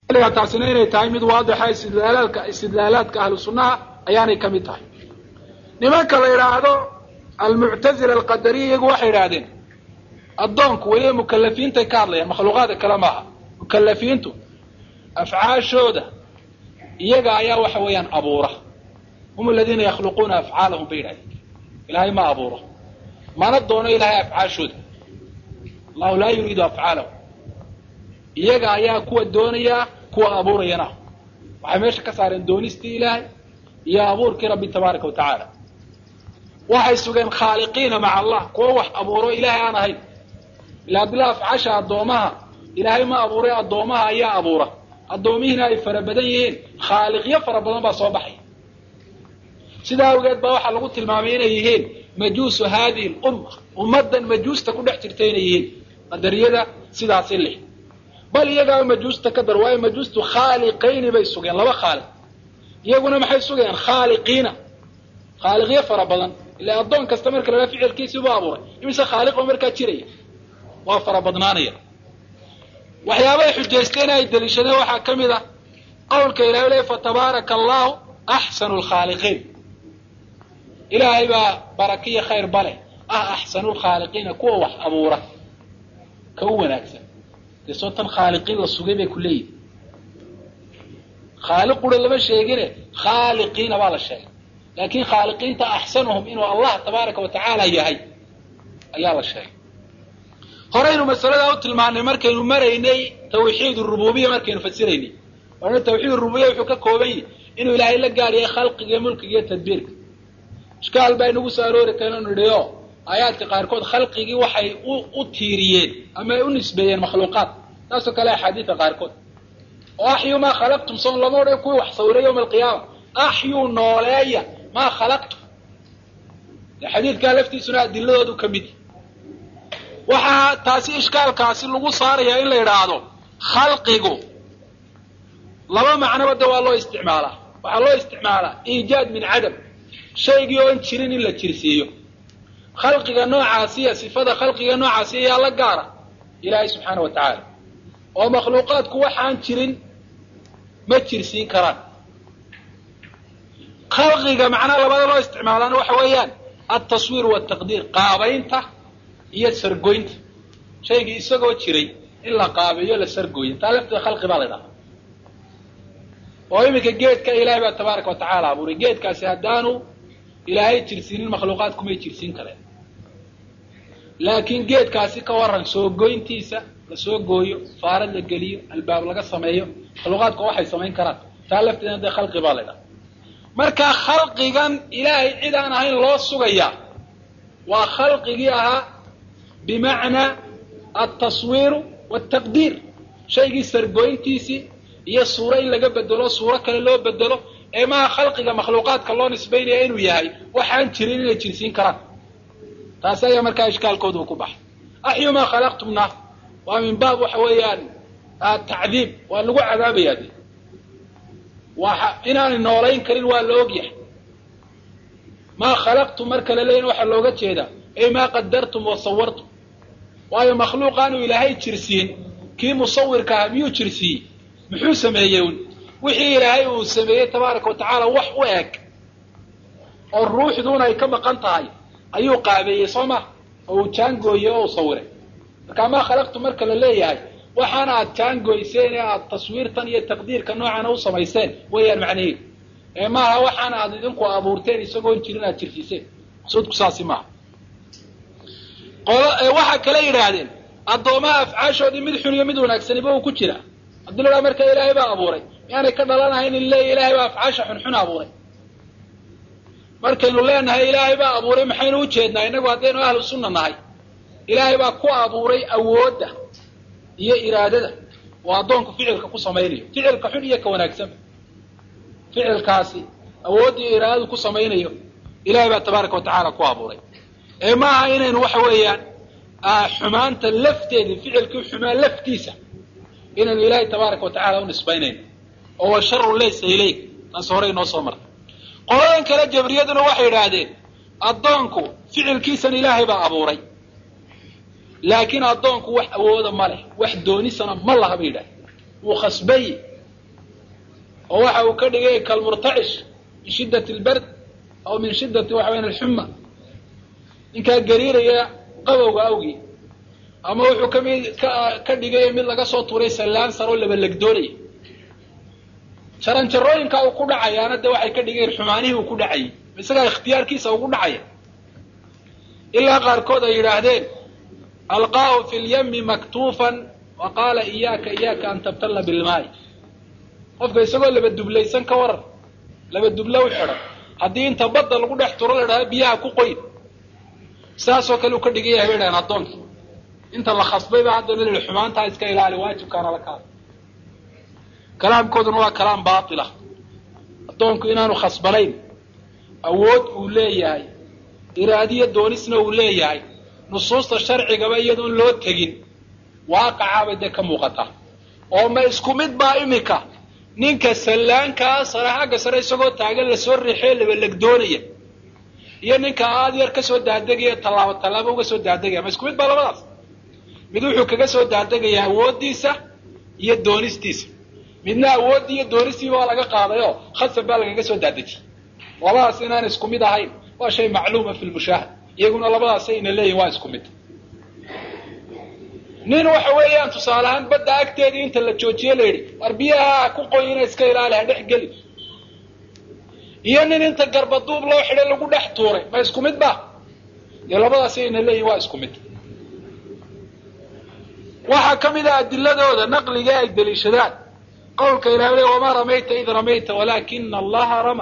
taasina inay tahay mid waadixa istidlaalaalka istidlaalaadka ahlu sunnaha ayaanay ka mid tahay nimanka la yidhaahdo almuctazila alqadariya iyagu waxay yidhaahdeen addoonku weliba mukalafiintay ka hadlayaan makhluuqaadka kale maaha mukalafiintu afcaashooda iyaga ayaa waxa weeyaan abuura hum aladiina yakhluquuna afcaalahum bay yidhahdeen ilaahay ma abuuro mana doono ilaahay afcaashooda allahu laa yuriidu afcaalahum iyaga ayaa kuwa doonaya kuwa abuurayana waxay meesha ka saareen doonistii ilaahay iyo abuurkii rabbi tabaaraka wa tacaala waxay sugeen khaaliqiina maca allah kuwa wax abuuro ilaahay aan ahayn ila adila afcaasha addoomaha ilaahay ma abuuray addoomaha ayaa abuura addoomihiina ay fara badan yihiin khaaliqyo fara badan baa soo baxay sidaa awgeed baa waxaa lagu tilmaamay inay yihiin majuusu haadihi lumma ummaddan majuusta ku dhex jirta inay yihiin qadariyada sidaasi leh bal iyagaa majuusta ka dar waayo majuustu khaaliqayni bay sugeen laba khaaliq iyaguna maxay sugayaan khaaliqiina khaaliqyo fara badan ila addoon kasta marka lahaa ficilkiisii buu abuuray imise khaaliqoo markaa jiraya waa fara badnaanaya waxyaabahay xujaysteen ay daliishadeen waxaa ka mid ah qowlka ilahay le fatabaaraka allahu axsanu lkhaaliqiin ilaahay baa barakiyo khayr bale ah axsanu lkhaaliqiina kuwa wax abuura ka u wanaagsan dee soo tan khaaliqiin la sugay bay ku leeyihin khaaliq qura lama sheegine khaaliqiina baa la sheegay laakin khaaliqiinta axsanuhum inuu allah tabaaraka wa tacaala yahay ayaa la sheegay horeynu masaladaa u tilmaanay markaynu maraynay tawxiid rububiya markaynu fasiraynay waana tawxiid rububiya wuxuu ka kooban yahi inuu ilaahay la gaar yahay khalqiga iyo mulkiga iyo tadbiirka ishkaal baa inagu soo aroori karenu nidhi o aayaadka qaarkood khalqigii waxay u tiiriyeen ama ay u nisbeeyeen makhluuqaad taasoo kale axaadiida qaarkood oo axyu maa khalaqtum soon lama odhan kuwii wax sawiray yawma alqiyaama axyuu nooleeya maa khalaqtum xadiidkaa laftiisuna adiladoodu ka mid waxaa taasi ishkaalkaasi lagu saarayaa in la yidhaahdo khalqigu laba macnoba de waa loo isticmaalaa waxaa loo isticmaalaa iijaad min cadam shaygii oon jirin in la jirsiiyo khalqiga noocaasiya sifada khalqiga noocaasiya yaa la gaara ilaahay subxaana wa tacaala oo makhluuqaadku waxaan jirin ma jirsiin karaan khalqiga macnaha labada loo isticmaalaana waxa weeyaan altaswiir waltaqdiir qaabaynta iyo sargoynta shaygii isagoo jiray in la qaabeeyo la sargooyo taa lafteeda khalqi baa la ydhaha oo iminka geedka ilaahay baa tabaaraka wa tacaala abuuray geedkaasi haddaanu ilaahay jirsiinin makhluuqaadku may jirsiin kareen laakiin geedkaasi ka waran soo goyntiisa la soo gooyo faarad la geliyo albaab laga sameeyo makhluuqaadku waxay samayn karaan taa lafteedna dee khalqi baa la ydhaha marka khalqigan ilaahay cid aan ahayn loo sugayaa waa khalqigii ahaa bimacnaa altaswiiru waltaqdiir shaygii sargoyntiisii iyo suuro in laga bedelo suuro kale loo bedelo ee maha khalqiga makhluuqaadka loo nisbaynaya inuu yahay waxaan jirin inay jirsiin karaan taasi ayaa markaa ishkaalkooda uu ku baxay axyu maa khalaqtumna waa min baab waxa weeyaan tacdiib waa lagu cadaabayaa de waa inaanay noolayn karin waa la ogyahay maa khalaqtum marka la leeyin waxaa looga jeedaa ey maa qadartum wa sawartum waayo makhluuq aanu ilaahay jirsiin kii musawirka ahaa miyuu jirsiiyey muxuu sameeyey un wixii ilaahay uu sameeyey tabaaraka wa tacaala wax u eg oo ruuxduuna ay ka maqan tahay ayuu qaabeeyey soo ma oo uu jaangooyey oo u sawiray marka maa khalaqtum marka la leeyahay waxaana aad jaangoyseen ee aad taswiirtan iyo taqdiirka noocana u samayseen weeyaan macnaheedu ee maaha waxaana aad idinku abuurteen isagoon jirin aad jirsiiseen maqsuudku saasi maaha waxaa kale yidhaahdeen addoomaha afcaashoodii mid xun iyo mid wanaagsaniba uu ku jira haddii la dhaha marka ilaahay baa abuuray miyaanay ka dhalanahayn in leeya ilaahay baa afcaasha xunxun abuuray markaynu leenahay ilaahay baa abuuray maxaynu ujeednaa innagu haddaynu ahlu sunna nahay ilaahay baa ku abuuray awoodda iyo iraadada oo addoonku ficilka ku samaynayo ficilka xun iyo ka wanaagsanba ficilkaasi awoodda iyo iraadadu ku samaynayo ilaahay baa tabaaraka wa tacaala ku abuuray ee maaha inaynu waxa weeyaan xumaanta lafteedii ficilkii xumaan laftiisa inaynu ilaahay tabaaraka wa tacala u nisbaynayno oo wa sharu laysa ilayk taas horey noo soo martay qoladan kale jabriyaduna waxay yidhaahdeen addoonku ficilkiisan ilaahay baa abuuray laakiin addoonku wax awooda ma leh wax doonisana ma laha bay yidhahdeen wuu khasbay oo waxa uu ka dhigay kalmurtacish min shiddat albard aw min shiddati waxa weyan alxuma ninkaa gariiraya qabowga awgii ama wuxuu kamid ka dhigay mid laga soo tuuray sallaan saroo labalegdoonaya jaranjarooyinka uu ku dhacayaana de waxay ka dhigeen xumaanihii uu ku dhacayay isagaa ikhtiyaarkiisa ugu dhacaya ilaa qaarkood ay yidhaahdeen alqaahu fi lyami maktuufan wa qaala iyaaka iyaaka an tabtalla bilmaay qofka isagoo laba dublaysan ka waran laba dublo u xidhan haddii inta badda lagu dhex turo la dhaha biyaha ku qoyn saasoo kale uu ka dhigan yahay bay dhahan addoonkii inta la khasbayba haddana la yihi xumaantaa iska ilaali waajibkaana la kaada kalaamkooduna waa kalaam baatila addoonku inaanu khasbanayn awood uu leeyahay iraadiyo doonisna uu leeyahay nusuusta sharcigaba iyadoon loo tegin waaqacaabay dee ka muuqataa oo ma isku mid baa imika ninka sallaankaa sare xagga sare isagoo taagan lasoo riixee labalegdoonaya iyo ninka aad yar kasoo daadegaya tallaabo tallaabo uga soo daadegaya ma isku mid baa labadaas mid wuxuu kaga soo daadegaya awooddiisa iyo doonistiisa midna awooddii iyo doonistiiba waa laga qaaday oo khasab baa lagaga soo daadejiyey labadaas inaan isku mid ahayn waa shay macluuma fi lmushaahad iyaguna labadaas ayna leeyihin waa isku mid nin waxa weeyaan tusaale ahaan badda agteedii inta la joojiye la yidhi war biyaha ku qoyina iska ilaali ha dhex geli iyo nin inta garbaduub loo xidhay lagu dhex tuuray ma isku mid ba dee labadaas ayna leeyihin waa isku mid waxaa ka mid ah adiladooda naqliga ay deliishadaan qawlka ilahay le wamaa ramayta id ramayta walaakina allaha rama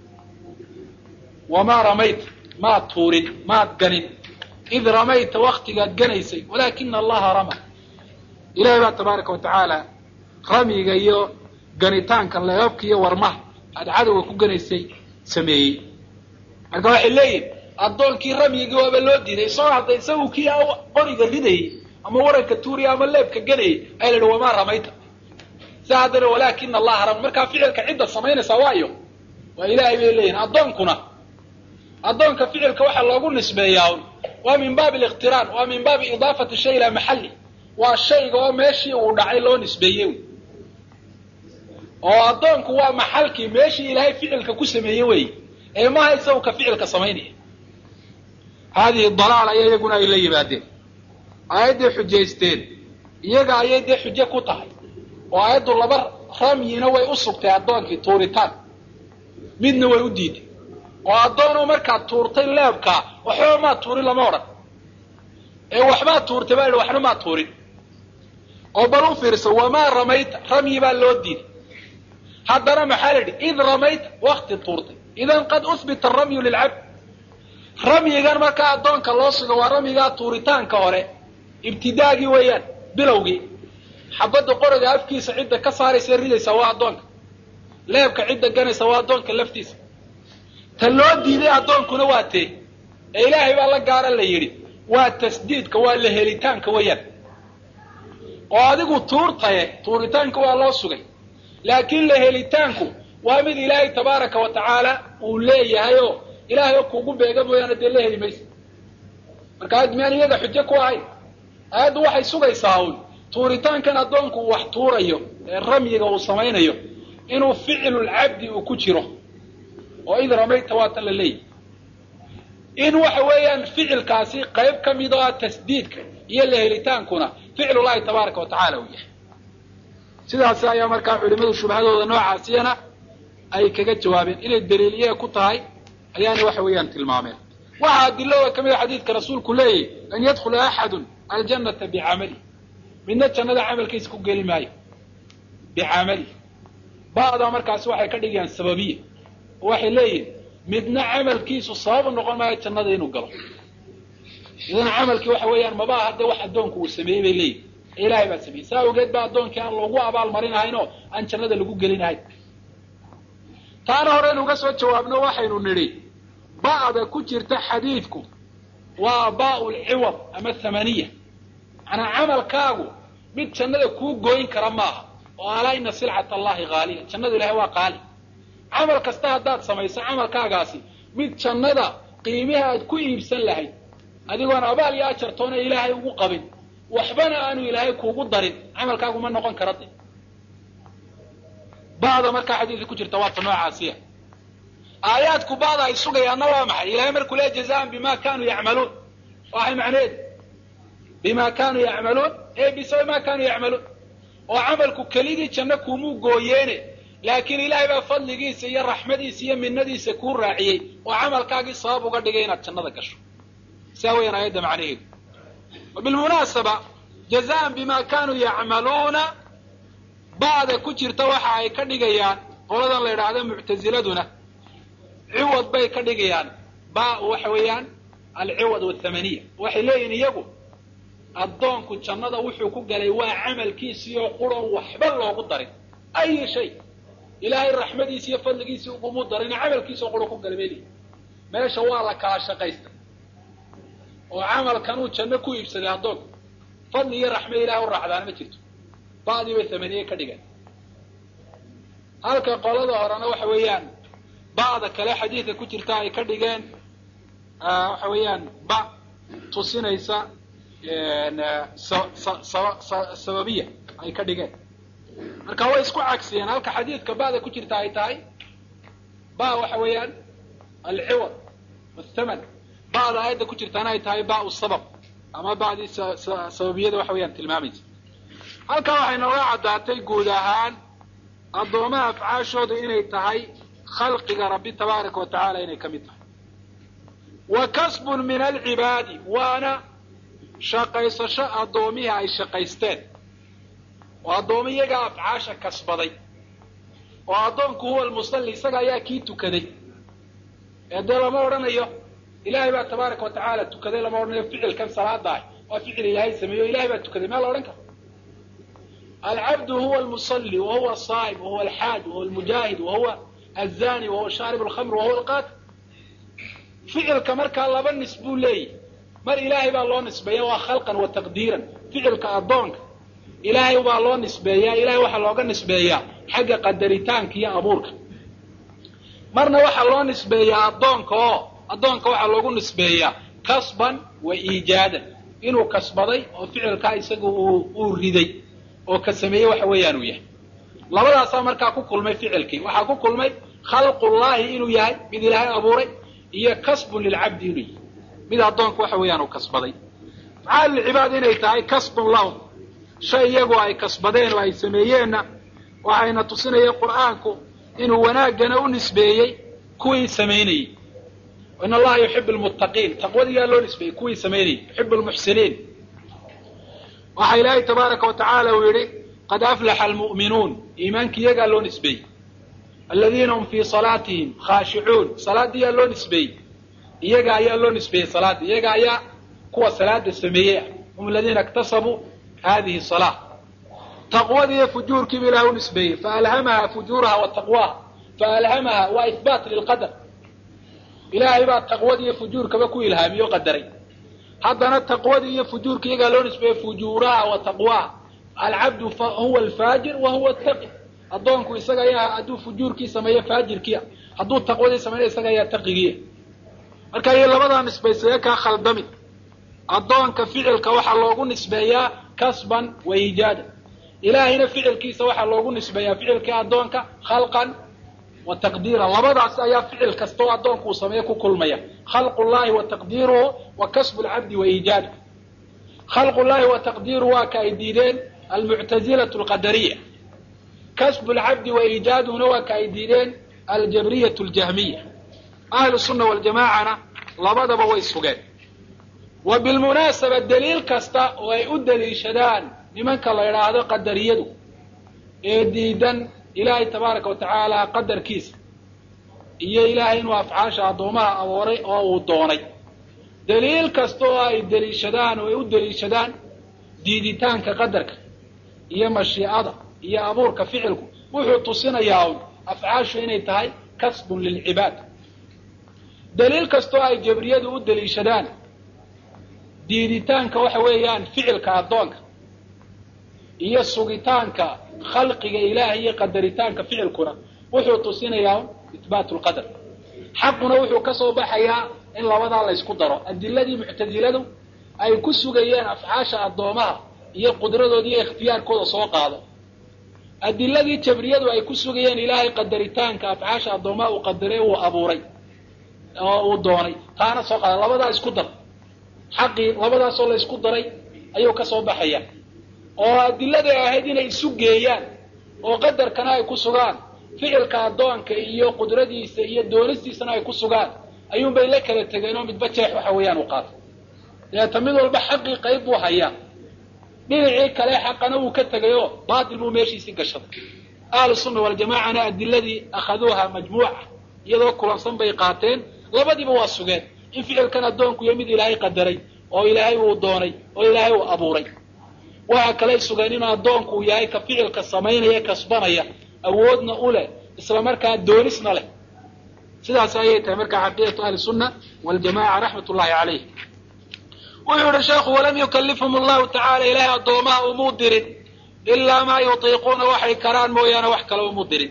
wamaa ramayta maad tuurin maad ganin id ramayta waktigaad ganaysay walaakina allaha rama ilahay baa tabaaraka wa tacaala ramyiga iyo ganitaanka leebabka iyo warmaha aad cadowga ku ganaysay sameeyey marka waxay leeyihin addoonkii ramyigii waaba loo diiday isagoo hadda isagu kii qoriga ridayay ama waranka tuuriya ama leebka ganayay aya la yihi wamaa ramayta si haddana walaakina allaha rama markaa ficilka cidda samaynaysaa waayo waa ilaahay bay leeyihin addoonkuna addoonka ficilka waxaa loogu nisbeeyaa un waa min baabi aliqtiraan waa min baabi idaafati shay ilaa maxalli waa shayga oo meeshii uu dhacay loo nisbeeyey oo addoonku waa maxalkii meeshii ilaahay ficilka ku sameeyey wey ee maha isagu ka ficilka samaynaya haadihi dalaal aya iyaguna ay la yimaadeen aayadday xujaysteen iyaga ayay dee xujo ku tahay oo aayaddu laba ramyina way u sugtay addoonkii tuuritaan midna way u diiday oo addoonu markaad tuurtay leebkaa waxba maad tuurin lama odhan ee waxbaad tuurtay baa idhi waxna maad tuurin oo bal u fiirso wamaa ramayta ramyi baa loo diiday haddana maxaa la yidhi id ramayta wakti tuurtay idan qad uhbita aramyu lilcabd ramyigan markaa addoonka loo sugo waa ramyigaa tuuritaanka hore ibtidaagii weeyaan bilowgii xabadda qoriga afkiisa cidda ka saaraysa ridaysa waa addoonka leebka cidda ganaysa waa addoonka laftiisa ta loo diiday addoonkuna waa tee ee ilaahay baa la gaara la yidhi waa tasdiidka waa la helitaanka weeyaan oo adigu tuurtaye tuuritaanka waa loo sugay laakiin la helitaanku waa mid ilaahay tabaaraka wa tacaala uu leeyahay oo ilaahay oo kuugu beega mooyaane dee la heli maysa marka aad miyaan iyaga xujo ku ahayn aayaddu waxay sugaysaa uun tuuritaankan addoonku uu wax tuurayo ee ramyiga uu samaynayo inuu ficlulcabdi uu ku jiro oo id ramayta waatan la leeyahy in waxa weeyaan ficilkaasi qayb ka mid oo ah tasdiidka iyo la helitaankuna ficlullahi tabaaraka wa tacaala uu yahay sidaasi ayaa markaa culimadu shubhadooda noocaasiyana ay kaga jawaabeen inay daliiliye ku tahay ayaana waxa weeyaan tilmaameen waxaa adilada ka mid a xadiidka rasuulku leeyahy an yadkhula axadun aljannata bicamali midna jannada camalkiisa ku geli maayo bicamali ba'daa markaasi waxay ka dhigayaan sababiya oo waxay leeyihin midna camalkiisu sababu noqon maayo jannada inuu galo idan camalkii waxa weeyaan mabaa hadde wax addoonku uu sameeyey bay leeyihin ee ilaahay baa sameeyey saa awgeed baa addoonkii aan loogu abaal marinahayn oo aan jannada lagu gelinahayn taana horeynu uga soo jawaabno waxaynu nidhi ba'da ku jirta xadiidku waa baa'u lciwad ama thamaniya macnaa camalkaagu mid jannada kuu gooyin kara maaha oo alaa ina silcat allahi haaliya jannada ilahay waa qaali camal kasta haddaad samayso camalkaagaasi mid jannada qiimiha aad ku iibsan lahayd adigoon abaal iyo ajartoona ilaahay ugu qabin waxbana aanu ilaahay kuugu darin camalkaagu ma noqon kara de ba'da markaa xadiidka ku jirta waata noocaasiya aayaadku ba'da ay sugayaanna waa maxay ilahay markuu leeya jazaan bima kanuu yacmaluun waxay macnaheedu bima kanuu yacmaluun ee bisababi ma kanuu yacmaluun oo camalku kelidii janno kuumuu gooyeene laakiin ilaahay baa fadligiisa iyo raxmadiisa iyo minadiisa kuu raaciyey oo camalkaagii sabab uga dhigay inaad jannada gasho saa weyaan aayadda macnaheedu bilmunaasaba jazaan bima kanuu yacmaluuna ba'da ku jirta waxa ay ka dhigayaan qoladan la yidhaahdo muctaziladuna ciwad bay ka dhigayaan ba waxa weeyaan alciwad wathamaniya waxay leeyihin iyagu addoonku jannada wuxuu ku galay waa camalkiisii oo quron waxba loogu darin ayi shay ilaahay raxmadiisi iyo fadligiisii ugumu darin camalkiisi oo quron ku galay bay leeyihin meesha waa la kala shaqaystay oo camalkan uu janno ku iibsaday addoonku fadli iyo raxme ilahay u raacdaana ma jirto ba'dii bay thamaniye ka dhigeen halka qolada horena waxa weeyaan ba'da kale xadiidka ku jirta ay ka dhigeen waxa weeyaan ba tusinaysa sababiya ay ka dhigeen marka way isku cagsiyeen halka xadiidka ba'da ku jirta ay tahay ba waxa weeyaan alciwad wathaman ba'da aayadda ku jirtaana ay tahay ba sabab ama ba'dii sababiyada waxa weeyaan tilmaamaysa halkaa waxay nooga caddaatay guud ahaan addoomaha afcaashooda inay tahay khalqiga rabbi tabaaraka wa tacaala inay ka mid tahay wa kasbun min alcibaadi waana shaqaysasho addoomihii ay shaqaysteen oo addoomi iyagaa afcaasha kasbaday oo addoonku huwa almusalli isaga ayaa kii tukaday ee dee lama odhanayo ilaahay baa tabaaraka wa tacaala tukaday lama odhanayo ficilkan salaada ah waa ficil ilaahay sameeyo ilahay baa tukaday maa la odhan kara alcabdu huwa almusalli wa huwa asaa'im wa huwa alxaaj wa huwa almujaahid wa huwa azani wa huwa shaarib alkhamr wa huwa alqaatil ficilka markaa laba nis buu leeyahy mar ilaahay baa loo nisbeeya waa khalqan wa taqdiiran ficilka addoonka ilaahay baa loo nisbeeyaa ilahay waxaa looga nisbeeyaa xagga qadaritaanka iyo abuurka marna waxaa loo nisbeeyaa addoonka oo addoonka waxaa loogu nisbeeyaa kasban wa iijaadan inuu kasbaday oo ficilkaa isaga uu riday oo ka sameeyey waxa weeyaan uu yahay labadaasaa markaa ku kulmay ficilkii waxaa ku kulmay khalqullaahi inuu yahay mid ilaahay abuuray iyo kasbun lilcabdi inuu yahay mid addoonku waxa weeyaan uu kasbaday afcaal lilcibaad inay tahay kasbun lahum shay iyagu ay kasbadeen oo ay sameeyeenna waxayna tusinaya qur'aanku inuu wanaaggana u nisbeeyey kuwii samaynayey in allaha yuxibu lmuttaqiin taqwadiyaa loo nisbeeyey kuwii samaynayey yuxibu lmuxsiniin waxaa ilaahay tabaaraka wa tacaala uu yidhi qad aflaxa almu'minuun iimaanki iyagaa loo nisbeeyey aladiina hum fii salaatihim khaashicuun salaaddiyaa loo nisbeeyey iyaga ayaa loo nisbeeyey salaadda iyaga ayaa kuwa salaada sameeyey ah hum aladiina iktasabuu hadihi salaa taqwadii iyo fujuurkiibu ilahay u nisbeeyey faalhamaha fujuuraha wa taqwaha faalhamaha waa ihbaat lilqadar ilaahay baa taqwadii iyo fujuurkaba ku ilhaamiye o qadaray haddana taqwadii iyo fujuurka iyagaa loo nisbeeyey fujuuraha wa taqwaha alcabdu huwa alfaajir wa huwa taqi addoonku isaga ayaa hadduu fujuurkii sameeyo faajirkiia hadduu taqwadii sameeyo isaga ayaa taqigiia marka iyo labadaa nisbaysaye kaa khaldami addoonka ficilka waxaa loogu nisbeeyaa kasban wa iijaada ilaahayna ficilkiisa waxaa loogu nisbeeyaa ficilkii addoonka khalqan wa taqdiiran labadaas ayaa ficil kasta oo addoonku uu sameeyo ku kulmaya khalqu llahi wa taqdiiruhu wa kasbu lcabdi wa iijaadu khalqu llahi wa taqdiiruhu waa ka ay diideen almuctazilatu alqadariya kasbu lcabdi wa iijaaduhuna waa ka ay diideen aljabriyatu aljahmiya ahlu sunna waljamaacana labadaba way sugeen wa bilmunaasaba daliil kasta oo ay u daliishadaan nimanka la idhaahdo qadariyadu ee diidan ilaahay tabaaraka wa tacaala qadarkiisa iyo ilaahay inuu afcaasha addoomaha abooray oo uu doonay daliil kasta oo ay daliishadaan oo ay u daliishadaan diiditaanka qadarka iyo mashiicada iyo abuurka ficilku wuxuu tusinayaa un afcaashu inay tahay kasbun lilcibaad daliil kasta oo ay jabriyadu u daliishadaan diiditaanka waxa weeyaan ficilka addoonka iyo sugitaanka khalqiga ilaahay iyo qadaritaanka ficilkuna wuxuu tusinayaa itbaatu lqadar xaquna wuxuu ka soo baxayaa in labadaa la ysku daro adiladii muctasiladu ay ku sugayeen afcaasha addoomaha iyo qudradooda iyo ikhtiyaarkooda soo qaado adiladii jabriyadu ay ku sugayeen ilaahay qadaritaanka afcaasha addoomaha uu qadaray uu abuuray oo uu doonay taana soo qaada labadaa isku dar xaqii labadaasoo la isku daray ayuu ka soo baxaya oo adiladay ahayd inay isu geeyaan oo qadarkana ay ku sugaan ficilka addoonka iyo qudradiisa iyo doonistiisana ay ku sugaan ayuunbay la kala tegeen oo midba jeex waxa weeyaan u qaatay deeta mid walba xaqii qayb buu hayaa dhinacii kale xaqana wuu ka tegayoo baatil buu meeshiisii gashaday ahlu sunna waljamaacana adiladii akhaduuha majmuuca iyadoo kulansan bay qaateen labadiiba waa sugeen in ficilkan addoonku iyo mid ilaahay qadaray oo ilaahay uu doonay oo ilaahay uu abuuray waxa kaley sugeen in addoonku uu yahay ka ficilka samaynaya kasbanaya awoodna u leh isla markaa doonisna leh sidaas ayay tahay markaa xaqiiqatu ahli sunna waljamaca raxmat ullahi calayh wuxuu yihi sheekhu walam yukalifhum allahu tacala ilaahay addoomaha umuu dirin ilaa maa yutiiquuna waxay karaan mooyaane wax kale umuu dirin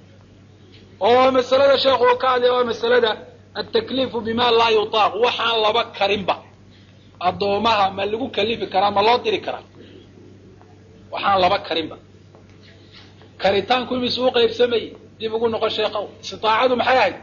oo masalada sheekhu uu ka hadlaya waa masalada altakliifu bima laa yutaaq waxaan laba karinba addoomaha ma lagu kalifi karaa ma loo diri karaa waxaan laba karinba karitaanku imis u qaybsamayey dib ugu noqon sheekhow istiaacadu maxay ahayd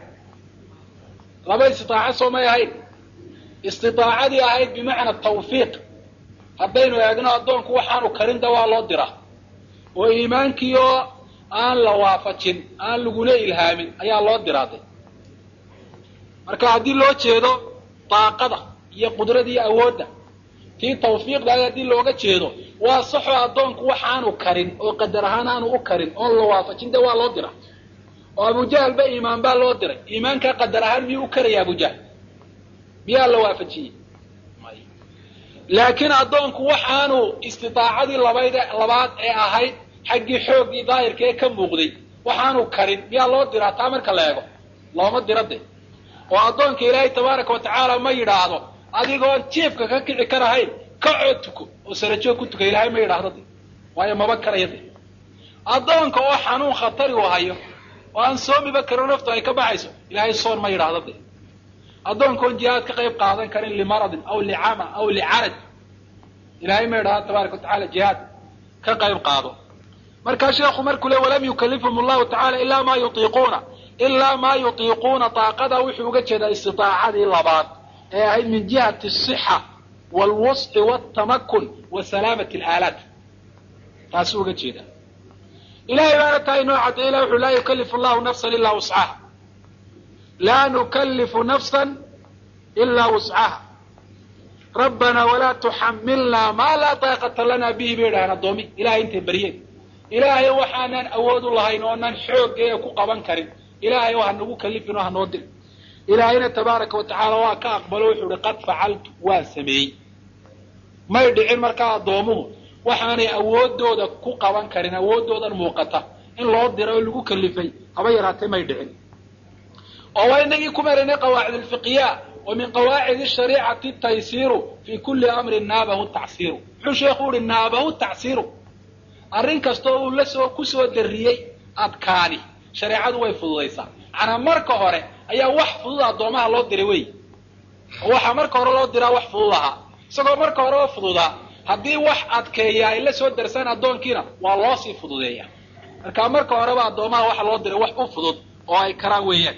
laba istitaaco soo may ahayd istiaacadii ahayd bimacna tawfiiq haddaynu eegno addoonku waxaanu karinda waa loo diraa oo iimaankii oo aan la waafajin aan laguna ilhaamin ayaa loo diraaday marka haddii loo jeedo daaqada iyo qudrada iyo awoodda tii tawfiiqdaada haddii looga jeedo waa saxoo addoonku waxaanu karin oo qadar ahaan aanu u karin oon la waafajin de waa loo dira oo abujahl ba iimaan baa loo diray iimaankaa qadar ahaan miyuu u karaya abujahl miyaa la waafajiyey laakiin addoonku waxaanu istidaacadii labayd labaad ee ahayd xaggii xooggii daahirka ee ka muuqday waxaanu karin miyaa loo diraa taa marka la eego looma dira de oo addoonka ilaahay tabaaraka wa tacaala ma yidhaahdo adigoon jiifka ka kici karahayn kacoo tuko oo sarajoog ku tuka ilaahay ma yidhaahdo de waayo maba karaya de addoonka oo xanuun khatari u hayo oo aan soomiba karin naftu ay ka baxayso ilaahay soon ma yidhaahdo de addoonka oon jihaad ka qayb qaadan karin limaradin aw licama aw licaraj ilaahay ma yidhahdo tabaaraka wa tacala jihaad ka qayb qaado markaa sheekhu markuu le walam yukalifhum allahu tacala ilaa maa yutiiquuna ilaa maa yutiiquuna daaqada wuxuu uga jeedaa istidaacadii labaad ee ahayd min jihati asixa waalwusci waltamakun wa salaamati alaalaat taasuu uga jeedaa ilahay baana taa inoo cadday ilah wuxuu laa yukalifu allahu nafsan ilaa wuscaha laa nukalifu nafsan ilaa wuscaha rabbanaa walaa tuxamilnaa maa laa daaqata lana bihi bay idhahaan addoomi ilahay intay baryeen ilaahay waxaanan awood u lahayn oonan xooggeega ku qaban karin ilaahay oo hanagu kalifin oo hanoo dirin ilaahayna tabaaraka wa tacaala waa ka aqbalo wuxuu ihi qad facaltu waan sameeyey may dhicin markaa addoomuhu waxaanay awoodooda ku qaban karin awoodoodan muuqata in loo dira oo lagu kalifay haba yaraatee may dhicin oo waa inagii ku maraynay qawaacid alfiqya wa min qawaacid shariicati taysiiru fi kulli amrin naabahu tacsiiru muxuu sheekhu uhi naabahu tacsiiru arrin kasta uu la soo ku soo darriyey adkaani shareecadu way fududaysaa macnaa marka hore ayaa wax fudud addoomaha loo diray wey oo waxaa marka hore loo diraa wax fudud ahaa isagoo marka hore oo fududaa haddii wax adkeeya ay la soo darsaan addoonkiina waa loo sii fududeeya marka marka horeba addoomaha waxa loo diray wax u fudud oo ay karaan weeyaan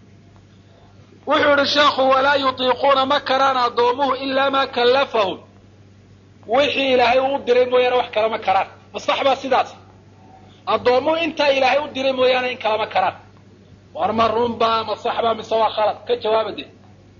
wuxuu yihi sheekhu walaa yutiiquuna ma karaan addoomuhu ilaa maa kallafahum wixii ilaahay uu diray mooyaane wax kalama karaan masax baa sidaas addoommuhu intaa ilaahay u diray mooyaane in kalama karaan war ma runbaa masaxbaa mise waa khalad ka jawaaba de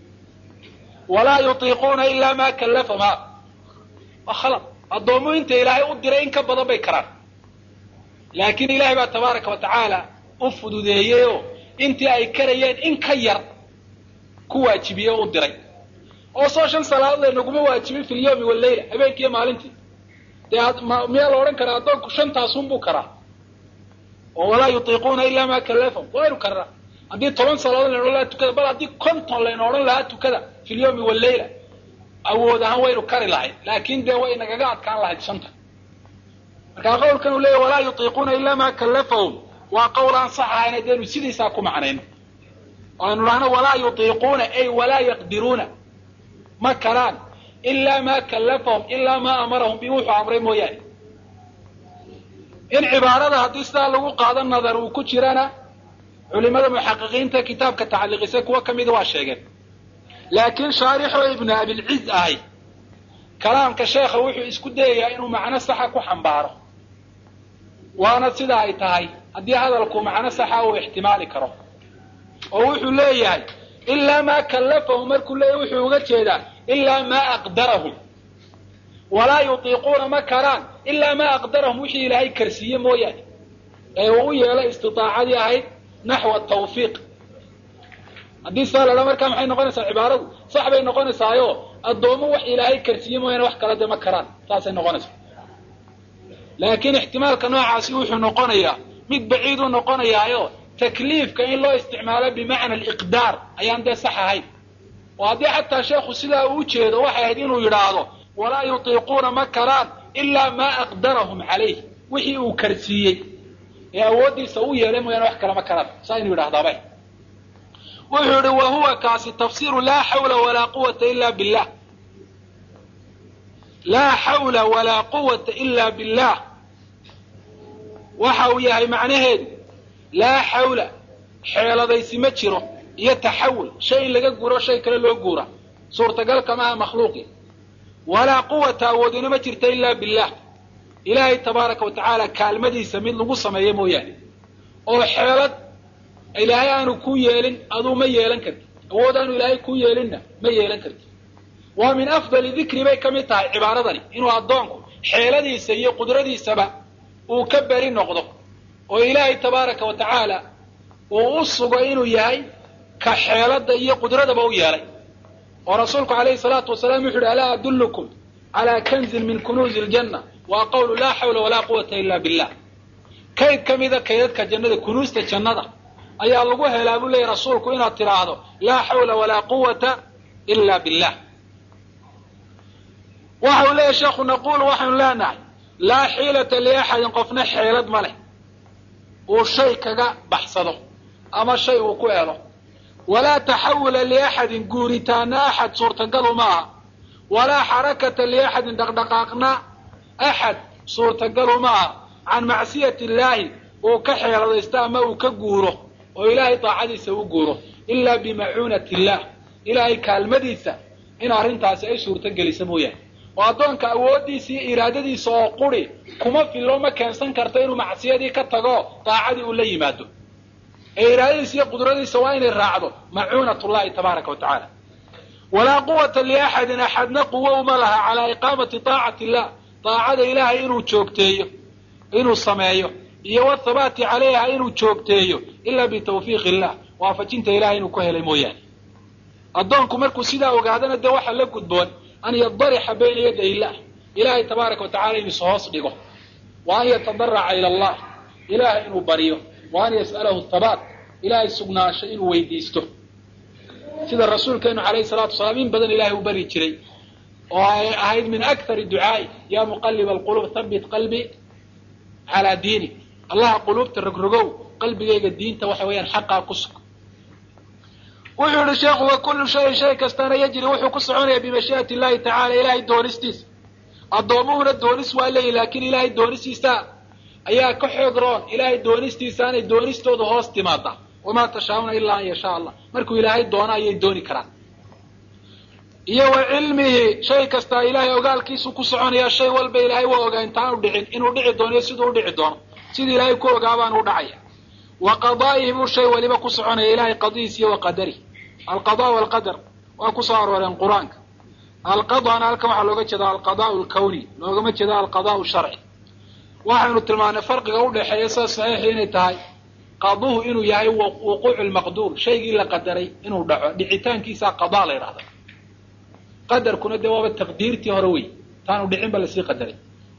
walaa yutiiquuna ilaa maa kallafahum ha waa khalad addoommuhu inta ilaahay u diray in ka badan bay karaan laakiin ilaahay baa tabaaraka wa tacaala u fududeeyey oo intii ay karayeen in ka yar ku waajibiyey oo u diray oo soo shan salaadood laynaguma waajibin fi lyawmi wallayla habeenkiiyo maalintii dee miyaa la odhan karaa addoonku shantaasunbuu karaa oo walaa yutiiquuna ilaa maa kallafahum waynu karnaa haddii toban salaadood layna odhan lahaa tukada bal haddii konton layna odhan lahaa tukada fi lyawmi wallayla awood ahaan waynu kari lahayd laakin dee way nagaga adkaan lahayd shanta markaa qawlkan uu leeyahy walaa yutiiquuna ilaa maa kallafahum waa qowl aan sax ahayn haddaynu sidiisaa ku macnayno oo aynu dhahno walaa yutiiquuna ay walaa yaqdiruuna ma karaan ilaa maa kallafahum ilaa maa amarahum bi wuxuu amray mooyaane in cibaarada haddii sidaa lagu qaado nadar uu ku jirana culimada muxaqiqiinta kitaabka tacliiqisay kuwo ka mida waa sheegeen laakiin shaarixoo ibnu abilciz ahay kalaamka sheekha wuxuu isku dayayaa inuu macno saxa ku xambaaro waana sida ay tahay haddii hadalku macno saxa uu ixtimaali karo oo wuxuu leeyahay ilaa maa kallafahu markuu leeyahy wuxuu uga jeedaa ilaa maa aqdarahum walaa yutiiquuna ma karaan ilaa maa aqdarahum wixii ilaahay karsiiye mooyaane ee uu u yeelay istiaacadii ahayd naxwa tawfiiq haddii saa la dhaa markaa maxay noqonaysaa cibaaradu sax bay noqonaysaayo addoomo wax ilaahay karsiiye mooyaane wax kala de ma karaan saasay noqonaysaa laakiin ixtimaalka noocaasi wuxuu noqonayaa mid baciiduu noqonayaayo takliifka in loo isticmaalo bimacna aliqdaar ayaan dee sax ahayn oo haddii xataa sheekhu sidaa uu ujeedo waxay ahayd inuu yidhaahdo walaa yutiiquuna ma karaan ilaa maa aqdarahum calayh wixii uu karsiiyey ee awooddiisa u yeelay mooyaane wax kale ma karaan saa inuu yidhahdaaba wuxuu yihi wa huwa kaasi tafsiru laa xawla walaa quwata ila billah laa xawla walaa quwata ila billah waxa uu yahay macnaheedu laa xawla xeeladaysi ma jiro iyo taxawul shay in laga guuro shay kale loo guura suurtagal kamaha makhluuqi walaa quwata awoodina ma jirta ila billah ilaahay tabaaraka wa tacaala kaalmadiisa mid lagu sameeyo mooyaane oo xeelad ilaahay aanu ku yeelin aduu ma yeelan karti awood aanu ilaahay ku yeelinna ma yeelan karti waa min afdali dikri bay ka mid tahay cibaaradani inuu addoonku xeeladiisa iyo qudradiisaba uu ka beri noqdo oo ilaahay tabaaraka wa tacaala uu u sugo inuu yahay ka xeelada iyo qudradaba u yeelay oo rasuulku calayhi salaatu wasalaam wuxu uhi alaa adullukum calaa kanzin min kunuuzi iljanna waa qawlu laa xawla walaa quwata ila billah kayd ka mida kaydadka jannada kunuusta jannada ayaa lagu helaa buu leeyahy rasuulku inaad tidhaahdo laa xawla walaa quwata ila billah waxa uu leeyahy sheekhu naquulu waxaynu leenahay laa xiilata liaxadin qofna xeelad ma leh uu shay kaga baxsado ama shay uu ku helo walaa taxawula liaxadin guuritaana axad suurtagalu maaha walaa xarakata liaxadin dhaqdhaqaaqna axad suurtagalu maaha can macsiyati illaahi uu ka xeeladaysto ama uu ka guuro oo ilaahay daacadiisa u guuro ilaa bimacuunati illaah ilaahay kaalmadiisa in arrintaasi ay suurto gelisa mooyaane oo addoonka awooddiisa iyo iraadadiisa oo quri kuma fillo ma keensan karto inuu macsiyadii ka tago daacadii uu la yimaado ee iraadadiisa iyo qudradiisa waa inay raacdo macuunat llahi tabaaraka wa tacaala walaa quwata liaxadin axadna quwo uma laha calaa iqaamati taacati illah daacada ilaahay inuu joogteeyo inuu sameeyo iyo wathabaati calayha inuu joogteeyo ilaa bitawfiiq illah waafajinta ilahay inuu ku helay mooyaane addoonku markuu sidaa ogaadana dee waxaa la gudboon an yadarixa bayna yaday illah ilaahay tabaaraka wa tacala inuu ishoos dhigo wa an yatadaraca ila allah ilaahay inuu baryo wa an yas'alahu thabaat ilaahay sugnaansho inuu weydiisto sida rasuulkeenu calayhi salatu wasalaam in badan ilahay u bari jiray oo ay ahayd min akthari ducaai ya muqaliba alqulub habit qalbi calaa diinik allaha quluubta rogrogow qalbigayga diinta waxa weeyaan xaqaa ku sug wuxuu yihi sheekhu wa kullu shayin shay kastana yajri wuxuu ku soconaya bimashii'ati illahi tacala ilaahay doonistiisa addoomuhuna doonis waa leeyihi laakiin ilaahay doonistiisa ayaa ka xoog roon ilaahay doonistiisaanay doonistooda hoos timaada wamaa tashaa'una ilaa an yashaa allah markuu ilaahay doono ayay dooni karaan iyo wa cilmihi shay kastaa ilaahay ogaalkiisu ku soconaya shay walba ilaahay waa ogaa intaanu dhicin inuu dhici doono iyo siduu u dhici doono sidii ilaahay ku ogaabaan u dhacaya wa qadaa'ihi buu shay waliba ku soconaya ilahay qadiis iyo wa qadarih alqada walqadar waa ku soo arooreen qur-aanka alqadana halkan waxaa looga jeeda alqadaau alkawni loogama jeeda alqadaau sharci waxaynu tilmaanay farqiga udhexeeya sida saxiixi inay tahay qaduhu inuu yahay wuquucu lmaqduur shaygii la qadaray inuu dhaco dhicitaankiisaa qadaa la yidhahda qadarkuna dee waaba taqdiirtii hore wey taanu dhicin ba lasii qadaray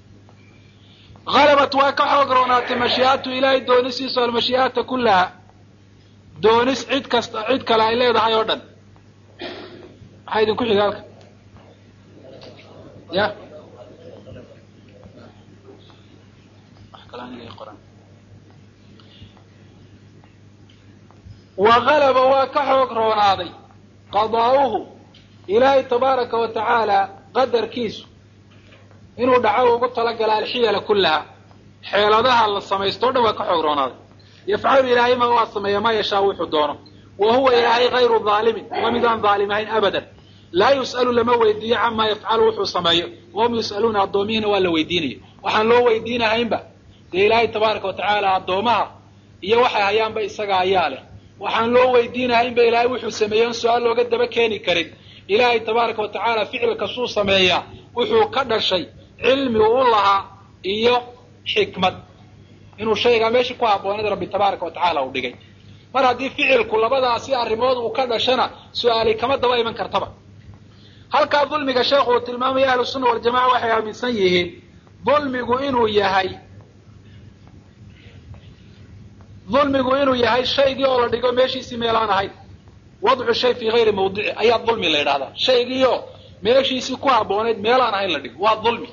halabat waa ka xoog roonaatay mashii'atu ilaahay doonisiisu almashii'ata kullaha doonis cid kasta cid kale ay leedahay oo dhan maxaa idinku xiga halka ya wa halaba waa ka xoog roonaaday qadaa'uhu ilaahay tabaaraka wa tacaala qadarkiisu inuu dhaco ugu talagala alxiyala kullaha xeeladaha la samaysto o dhan waa ka xoog roonaaday yafcalu ilaahay ma waa sameeya maa yashaa wuxuu doono wa huwa ilaahay hayru daalimin waa mid aan daalim ahayn abadan laa yus'alu lama weydiiyo camaa yafcalu wuxuu sameeyo wahum yus'aluuna addoomihiina waa la weydiinaya waxaan loo weydiinahaynba dee ilaahay tabaaraka wa tacaala addoomaha iyo waxay hayaanba isaga ayaa leh waxaan loo weydiinahaynba ilaahay wuxuu sameeyey on su-aal looga daba keeni karin ilaahay tabaaraka wa tacaala ficil kastuu sameeyaa wuxuu ka dhashay cilmi u lahaa iyo xikmad inuu shaygaa meeshii ku habbooneed rabbi tabaaraka wa tacaala uu dhigay mar haddii ficilku labadaasi arrimood uu ka dhashana su-aali kama daba iman kartaba halkaa dulmiga sheekhu uu tilmaamaya ahlu sunna waljamaca waxay aaminsan yihiin dulmigu inuu yahay dulmigu inuu yahay shaygii oo la dhigo meeshiisii meelaan ahayn wadcu shay fii hayri mawdici ayaa dulmi la yidhahdaa shaygiioo meeshiisii ku habbooneyd meelaan ahayn la dhigo waa dulmi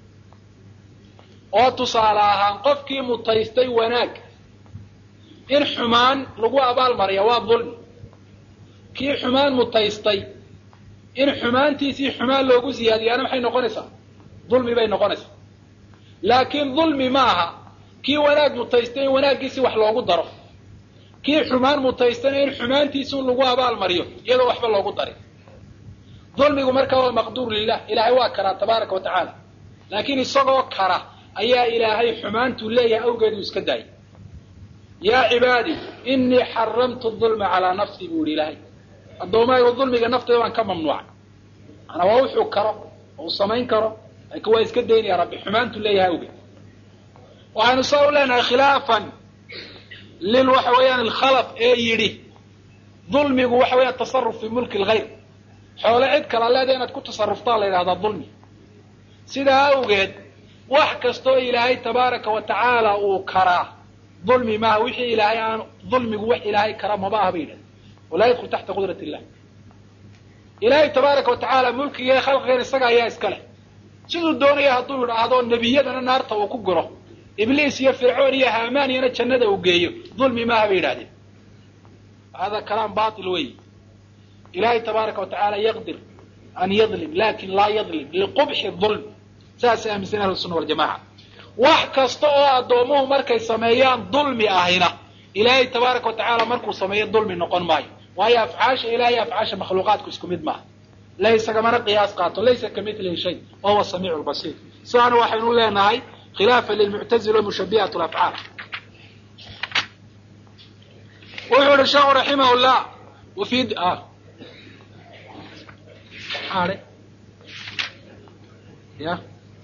oo tusaale ahaan qofkii mutaystay wanaag in xumaan lagu abaalmariya waa dulmi kii xumaan mutaystay in xumaantiisii xumaan loogu siyaadiyaana maxay noqonaysaa dulmi bay noqonaysaa laakiin dulmi ma aha kii wanaag mutaystay in wanaaggiisii wax loogu daro kii xumaan mutaystayna in xumaantiisi un lagu abaalmariyo iyadoo waxba loogu darin dulmigu markaa waa maqduur lilah ilaahay waa karaa tabaaraka wa tacaala laakiin isagoo kara ayaa ilaahay xumaantuu leeyahay awgeedu iska daayay yaa cibaadii inii xaramtu dulma calaa nafsii buu yihi ilaahay addoommahaygu dulmiga nafteyda waan ka mamnuucay manaa waa wuxuu karo oo uu samayn karo laakiin waa iska daynaya rabbi xumaantuu leeyahay awgeed waxaynu saa u leenahay khilaafan lil waxa weeyaan alkhalaf ee yidhi dulmigu waxa weeyaan tasaruf fii mulki lgayr xoole cid kala leeda inaad ku tasaruftaa la yidhahdaa dulmi sidaa awgeed wax kastoo ilaahay tabaaraka wa tacaala uu karaa dulmi maaha wixii ilaahay aan dulmigu wax ilaahay kara maba aha ba yidhahda walaa yadkul taxta qudrat illah ilaahay tabaaraka wa tacaala mulkiga khalqigan isaga ayaa iska leh siduu doonaya hadduu yidhaahdo nebiyadana naarta uu ku guro ibliis iyo fircoon iyo haamaaniyana jannada uu geeyo dulmi maaha bay yidhahdeen hada kalaam batil wey ilaahay tabaaraka wa tacaala yaqdir an yadlim lakin laa yadlim liqubxi dulm saasay aaminsan ahlu sunna waljamaca wax kasta oo addoomuhu markay sameeyaan dulmi ahina ilaahay tabaaraka wa tacaala markuu sameeyo dulmi noqon maayo waayo afcaasha ilahay afcaasha makhluuqaadku isku mid maaha laysagamana qiyaas qaato laysa kamilihi shay wa huwa samiicu lbasiir sidaana waxaynu leenahay khilaafa lilmuctazila mushabihat lafcaal wuxuu ihi sheekhu raximah llah wafi ya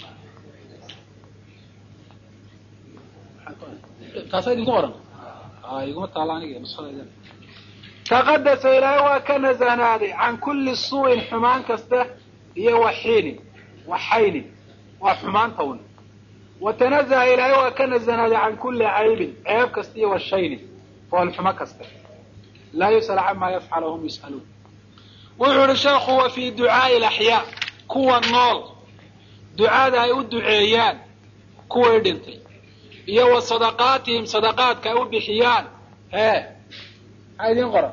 taasa idinku qoran iguma taala aniga nusada taqadasa ilaahay waa ka nasahnaaday can kulli suu'in xumaan kasta iyo waxiinin waxaynin waa xumaanta un wa tanazaha ilaahay waa ka nasahnaaday can kulli caybin ceeb kasta iyo washaynin foolxumo kasta laa yus'al camaa yafcal hum yus'aluun wuxuu ihi sheekhu wa fii ducaa'i alaxyaa kuwa nool ducada ay u duceeyaan kuway dhintay iyo wa sadaqaatihim sadaqaadka ay u bixiyaan hee maxaa idiin qoran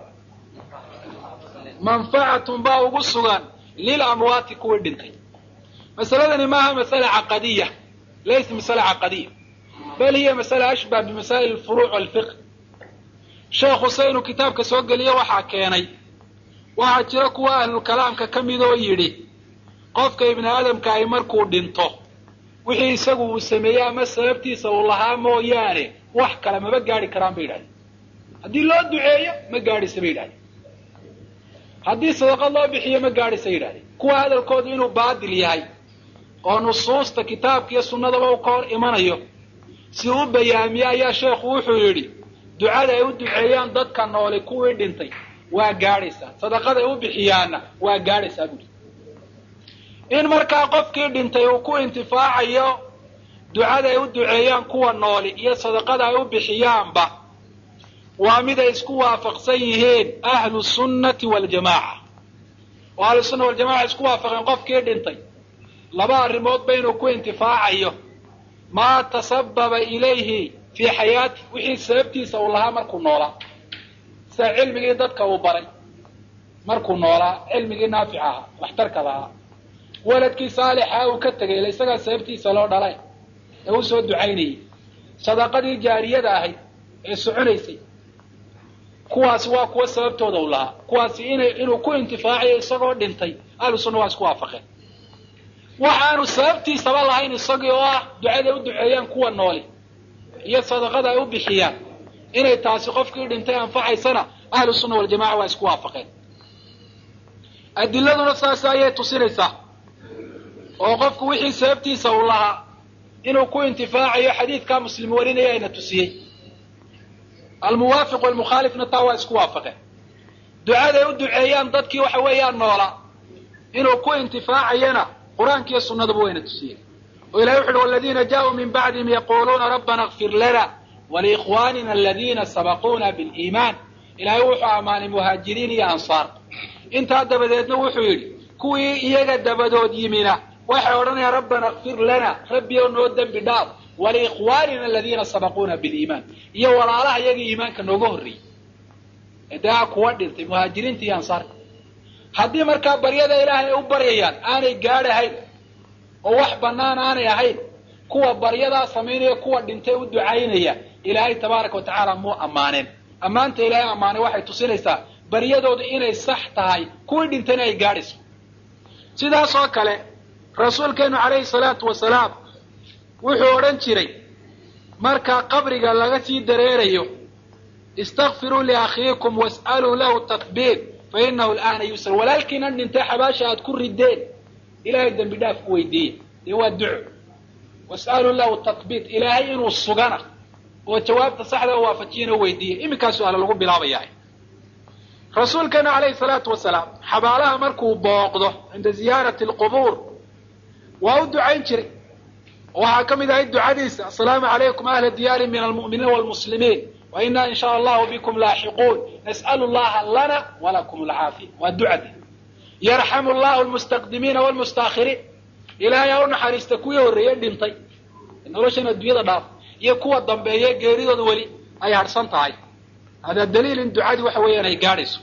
manfacatun baa ugu sugan lil amwaati kuwii dhintay masaladani maaha masala caqadiya laysa masala caqadiya bal hiya masala ashbah bimasaa'il alfuruuc walfiqh sheekhu se inuu kitaabka soo geliyo waxaa keenay waxaa jira kuwa ahlulkalaamka ka mid oo yidhi qofka ibni aadamka ay markuu dhinto wixii isagu uu sameeyey ama sababtiisa uu lahaa mooyaane wax kale maba gaadhi karaan bay yidhahdeen haddii loo duceeyo ma gaadhisa bay yidhahdeen haddii sadaqad loo bixiyo ma gaadhisa yidhahdeen kuwa hadalkoodu inuu baadil yahay oo nusuusta kitaabka iyo sunnadaba uu ka hor imanayo si u bayaamiye ayaa sheekhu wuxuu yidhi ducada ay u duceeyaan dadka nooli kuwii dhintay waa gaadhaysaa sadaqada ay u bixiyaanna waa gaadhaysaa buuri in markaa qofkii dhintay uu ku intifaacayo ducada ay u duceeyaan kuwa nooli iyo sadaqada ay u bixiyaanba waa mid ay isku waafaqsan yihiin ahlu sunnati waljamaaca oo ahlu sunna waljamaca isku waafaqeen qofkii dhintay laba arrimoodba inuu ku intifaacayo maa tasababa ilayhi fii xayaati wixii sababtiisa uu lahaa markuu noolaa sida cilmigii dadka uu baray markuu noolaa cilmigii naafica ahaa waxtarka lahaa waladkii saalixa uu ka tegay ila isagaa sababtiisa loo dhalay ee u soo ducaynayay sadaqadii jaariyada ahayd ee soconaysay kuwaasi waa kuwa sababtooda u lahaa kuwaasi inay inuu ku intifaacayo isagoo dhintay ahlu sunna waa isku waafaqeen waxaanu sababtiisaba lahayn isagii oo ah ducaday u duceeyaan kuwa nooli iyo sadaqada ay u bixiyaan inay taasi qofkii dhintay anfacaysana ahlu sunna waljamaca waa isku waafaqeen adiladuna saas ayay tusinaysaa oo qofku wixii sababtiisa uu lahaa inuu ku intifaacayo xadiidkaa muslim warinaya ayna tusiyey almuwaafiq walmukhaalifna taa waa isku waafaqeen ducaday u duceeyaan dadkii waxa weeyaan noolaa inuu ku intifaacayana qur-aankiiyo sunnaduba wayna tusiyeen oo ilahay wuxu uhi waladiina jaaءuu min bacdihim yaquuluuna rabbana اkfir lana waliikhwanina aladiina sabaquuna biliimaan ilahay wuxuu ammaanay muhaajiriin iyo ansaar intaa dabadeedna wuxuu yidhi kuwii iyaga dabadood yimina waxay odhanayaan rabbana kfir lana rabbi oo noo dembi dhaaf waliikhwaanina aladiina sabaquuna biliimaan iyo walaalaha iyagii iimaanka nooga horreeyey eedaa kuwa dhintay muhaajiriinta iyo ansaarka haddii markaa baryada ilaahay ay u baryayaan aanay gaadhahayn oo wax bannaan aanay ahayn kuwa baryadaa samaynaya kuwa dhintay u ducaynaya ilaahay tabaaraka wa tacaala muu ammaaneen ammaanta ilaahay ammaanay waxay tusinaysaa baryadoodu inay sax tahay kuwii dhintayna ay gaadhayso sidaas oo kale rasuulkeenu calayhi salaatu wasalaam wuxuu odhan jiray marka qabriga laga sii dareerayo istakfiruu liakhiikum was'aluu lahu takbiir fa inahu al'aana yusr walaalkiinan dhintay xabaasha aad ku rideen ilaahay dembi dhaaf ku weydiiya dee waa duco was'aluu lahu takbiir ilaahay inuu sugana oo jawaabta saxda waafajiyana weydiiya iminkaasu ala lagu bilaabayaa rasuulkeenu calayhi salaatu wasalaam xabaalaha markuu booqdo cinda ziyaarati alqubuur waa u ducayn jiray waxaa ka mid ahayd ducadiisa asalaamu calaykum ahla diyaari min almu'miniina waalmuslimiin wa inaa in shaa allahu bikum laaxiquun nas'alu llaha lana walakum alcaafiya waa ducadi yarxamu llahu almustaqdimiina waalmustaakhiriin ilaahay ha u naxariista kuwii horreeye dhintay noloshan adduunyada dhaaf iyo kuwa dambeeye geeridooda weli ay harhsan tahay hada daliil in ducadii waxa weeyaan ay gaadhayso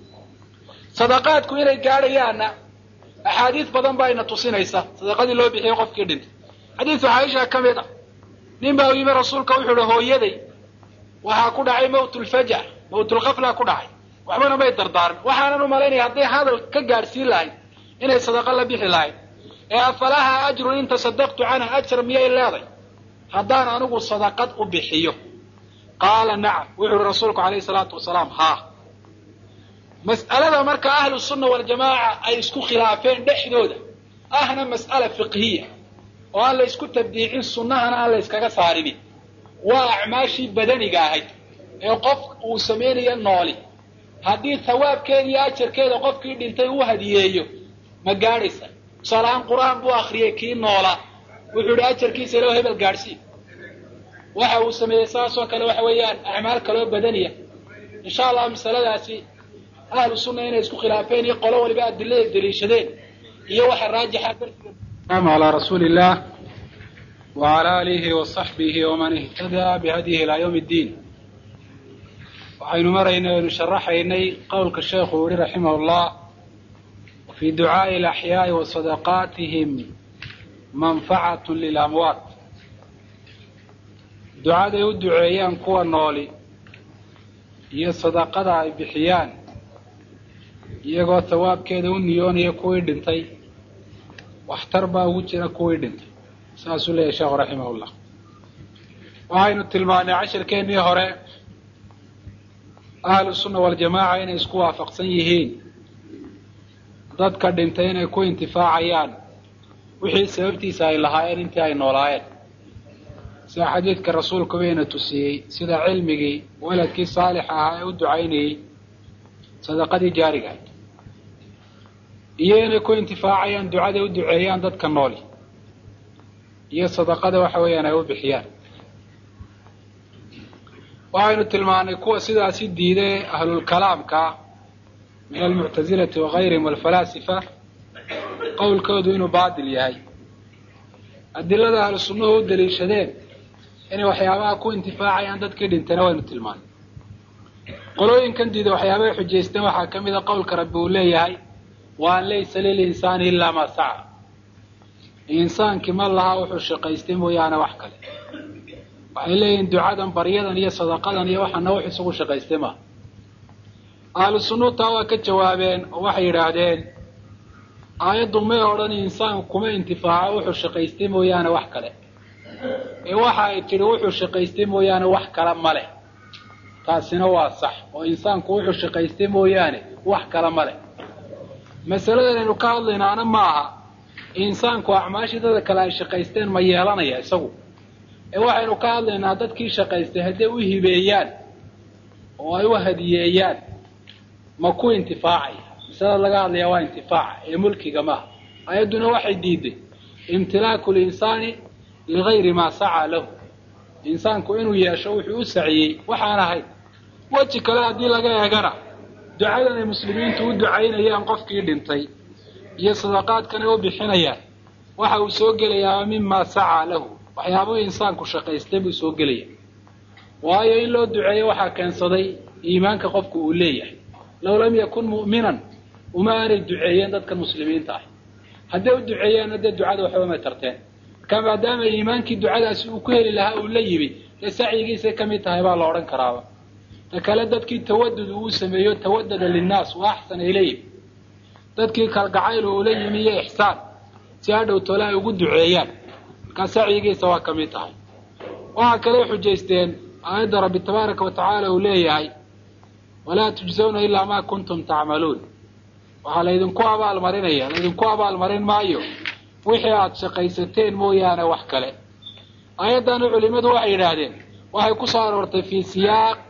sadaqaadku inay gaadhayaanna axaadiis badan baa ina tusinaysa sadaqadii loo bixiyey qofkii dhintay xadiisu caaisha ka mid ah nin baa u yimi rasuulka wuxuu uhi hooyaday waxaa ku dhacay mawtulfaja mawtulkafla ku dhacay waxbana may dardaarin waxaanan u malaynaya hadday hadal ka gaadhsiin lahayd inay sadaqa la bixi lahayd ee afalaha ajrun in tasadaqtu canha ajar miyay leeday haddaan anigu sadaqad u bixiyo qaala nacam wuxu uhi rasuulku calayhi salaatu wasalaam haa mas'alada marka ahlu sunna waljamaaca ay isku khilaafeen dhexdooda ahna mas'ala fiqhiya oo aan la isku tabdiicin sunnahana aan la yskaga saarinin waa acmaashii badaniga ahayd ee qof uu samaynayo nooli haddii thawaabkeeda iyo ajarkeeda qofkii dhintay uu hadiyeeyo ma gaadhaysa tusaalahaan qur-aan buu akriyey kii noolaa wuxuu idhi ajarkiisa iloo hebel gaadhsii waxa uu sameeyey saasoo kale waxa weeyaan acmaal kaloo badaniya insha allah masaladaasi ahlu sunna inay isku khilaafeen iyo qolo waliba adilada daliishadeen iyo waxa raajixa darsiga calaa rasuuli illah wacala aalihi wasaxbihi waman ihtadaa bihadyihi ilaa yawmi ddiin waxaynu maraynay aynu sharaxaynay qowlka sheekhu yihi raximah llah wafii ducaa'i alaxyaa'i wa sadaqaatihim manfacatu lilamwaat ducaday u duceeyaan kuwa nooli iyo sadaqada ay bixiyaan iyagoo tawaabkeeda u niyoonaya kuwii dhintay waxtar baa ugu jira kuwii dhintay saasuu leeyahy sheekhu raximahullah waxaynu tilmaanay cashirkeennii hore ahlu sunna waljamaaca inay isku waafaqsan yihiin dadka dhintay inay ku intifaacayaan wixii sababtiisa ay lahaayeen intii ay noolaayeen sida xadiidka rasuulku bayna tusiyey sida cilmigii waladkii saalixa ahaa ee u ducaynayey sadaqadii jaarigahayd iyo inay ku intifaacayaan ducaday u duceeyaan dadka nooli iyo sadaqada waxa weeyaan ay u bixiyaan waxaynu tilmaanay kuwa sidaasi diiday ahlulkalaamka min almuctazilati wagayrihim walfalaasifa qowlkoodu inuu baatil yahay adilada ahlu sunnuhu u daliishadeen inay waxyaabaha ku intifaacayaan dadkii dhintayna waynu tilmaanay qolooyinkan diida waxyaabahay xujaysteen waxaa ka mid a qowlka rabbi uu leeyahay wa an laysa lilinsaani ilaa maa saca insaankii ma laha wuxuu shaqaystay mooyaane wax kale waxay leeyihiin ducadan baryadan iyo sadaqadan iyo waxaana wax isugu shaqaystay maaha ahlu sunnuutaa waa ka jawaabeen oo waxay yidhaahdeen aayaddu may odhan insaan kuma intifaaco wuxuu shaqaystay mooyaane wax kale ee waxa ay tidhi wuxuu shaqaystay mooyaane wax kale ma leh taasina waa sax oo insaanku wuxuu shaqaystay mooyaane wax kale ma leh masaladan aynu ka hadlaynaana maaha insaanku acmaashii dada kale ay shaqaysteen ma yeelanaya isagu ee waxaynu ka hadlaynaa dadkii shaqaystay hadday u hibeeyaan oo ay u hadiyeeyaan ma ku intifaacaya masalada laga hadlaya waa intifaaca ee mulkiga maaha ayadduna waxay diiday imtilaaku linsaani ligayri maa sacaa lahu insaanku inuu yeesho wuxuu u saciyey waxaan ahayn weji kale haddii laga eegana ducadan ay muslimiintu u ducaynayaan qofkii dhintay iyo sadaqaadkan ay u bixinayaan waxa uu soo gelayaa mimaa sacaa lahu waxyaabuhu insaanku shaqaystay buu soo gelaya waayo in loo duceeyo waxaa keensaday iimaanka qofku uu leeyahay low lam yakun mu'minan uma aanay duceeyeen dadka muslimiinta ah hadday u duceeyeenna dee ducada waxba may tarteen marka maadaama iimaankii ducadaasi uu ku heli lahaa uu la yimi dee sacyigiisay ka mid tahay baa la odhan karaaba ta kale dadkii tawadud uu sameeyo tawadada linnaas wa axsana ilayhim dadkii kalgacayl uula yimi iyo ixsaan si hadhow tole ay ugu duceeyaan markaa sacyigiisa waa ka mid tahay waxaa kale xujaysteen aayadda rabbi tabaaraka wa tacaala uu leeyahay walaa tujzawna ilaa maa kuntum tacmaluun waxaa laydinku abaalmarinaya laydinku abaalmarin maayo wixii aada shaqaysateen mooyaane wax kale aayaddana culimadu waxay yidhaahdeen waxay ku soo aroortay fii siyaaq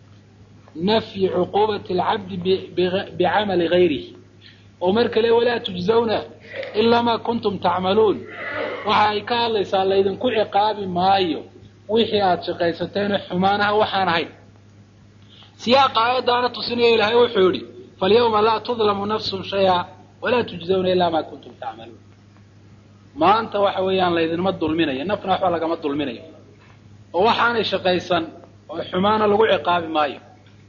nafyi cuquubati alcabdi bicamali gayrihi oo mar kale walaa tujzawna ilaa maa kuntum tacmaluun waxa ay ka hadlaysaa laydinku ciqaabi maayo wixii aada shaqaysateen xumaanaha waxaan ahayn siyaaqa aayaddaana tusinaya ilaahay wuxuu yidhi falyawma laa tudlamu nafsun shaya walaa tujzawna ilaa maa kuntum tacmaluun maanta waxa weeyaan laydinma dulminayo nafna waxba lagama dulminayo oo waxaanay shaqaysan oo xumaana lagu ciqaabi maayo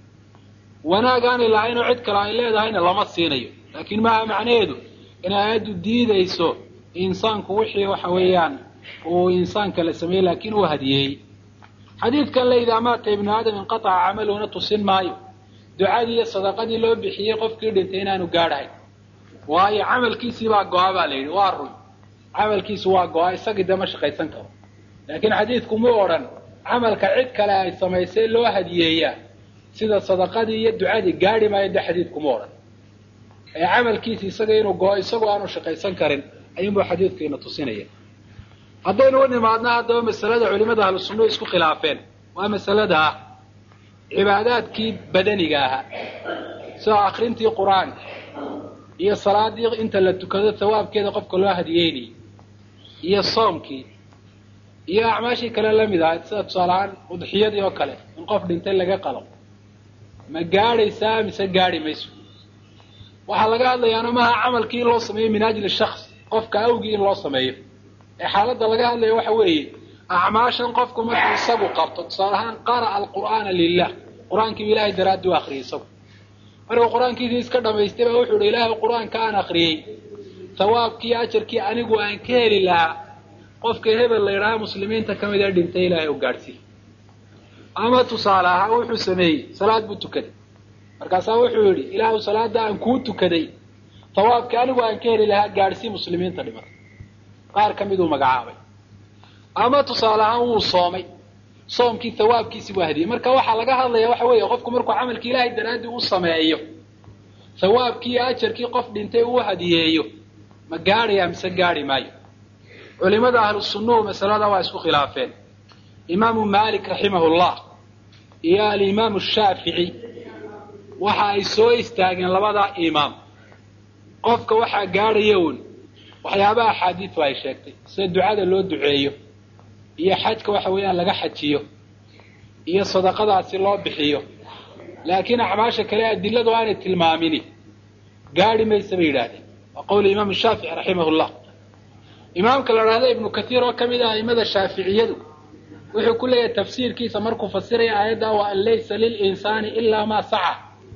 wanaag aanay lahaynoo cid kale ay leedahayna lama siinayo laakiin maaha macnaheedu in aayaddu diidayso insaanku wixii waxa weeyaan uu insaanka la sameeyey laakiin uu hadiyeeyey xadiidkan le idaa maata ibnu aadam inqataca camaluhuna tusin maayo ducadii iyo sadaqadii loo bixiyey qofkii dhintay inaanu gaadhahayn waayo camalkiisii baa go-a baa la yidhi waa run camalkiisu waa go-a isagii dee ma shaqaysan karo laakiin xadiidku mu odhan camalka cid kale ay samaysay loo hadiyeeyaa sida sadaqadii iyo ducadii gaadhi maayo dee xadiidku mu odhan ee camalkiisi isaga inuu go-o isagoo aanu shaqaysan karin ayuunbuu xadiidkiina tusinaya haddaynu u nimaadna haddaba masalada culimada ahlu sunnuhu isku khilaafeen waa masalada ah cibaadaadkii badaniga ahaa sida akrintii qur-aanka iyo salaadii inta la tukado sawaabkeeda qofka loo hadiyeynayay iyo soomkii iyo acmaashii kale lamid ahayd sida tusaalahaan udxiyadii oo kale in qof dhintay laga qalo ma gaadhaysaa mise gaadhi mayso waxaa laga hadlayaana maaha camalkii in loo sameeyo min ajli shaks qofka awgii in loo sameeyo ee xaaladda laga hadlaya waxa weeye acmaashan qofku markuu isagu qabto tusaale ahaan qara'a alqur'aana lilah qur-aankiibu ilahay daraaddi u akriyay isagu markuu qur-aankiisii iska dhamaystay baa wuxuu ihi ilaahay qur-aanka aan akriyey sawaabkii ajarkii anigu aan ka heli lahaa qofka hebel la yidhaaha muslimiinta ka mid ee dhintay ilaahay u gaadhsiiy ama tusaale ahaa wuxuu sameeyey salaad buu tukaday markaasaa wuxuu yidhi ilaahu salaada aan kuu tukaday sawaabkii anigu aan ka heli lahaa gaadhsii muslimiinta dhimatay qaar ka miduu magacaabay ama tusaale ahaan wuu soomay soomkii hawaabkiisi buu hadiyey marka waxaa laga hadlaya waxa weeye qofku markuu camalkii ilaahay daraaddii u sameeyo hawaabkii iyo ajarkii qof dhintay uu hadiyeeyo ma gaadhaya mise gaadhi maayo culimada ahlu sunnuhu masalada waa isku khilaafeen imaamu maalik raximahullah iyo alimaamu shaafici waxa ay soo istaageen labadaa imaam qofka waxaa gaadhaya uun waxyaabaha axaadiidu ay sheegtay sida ducada loo duceeyo iyo xajka waxa weeyaan laga xajiyo iyo sadaqadaasi loo bixiyo laakiin acmaasha kale adiladu aanay tilmaamini gaadhi maysa bay yidhaahdeen waa qowli imaam shaafici raximahullah imaamka la dhahda ibnu kathiir oo ka mid ah aimada shaaficiyadu wuxuu ku leeyahay tafsiirkiisa markuu fasiraya aayadda wa an laysa lilinsaani ilaa maa saca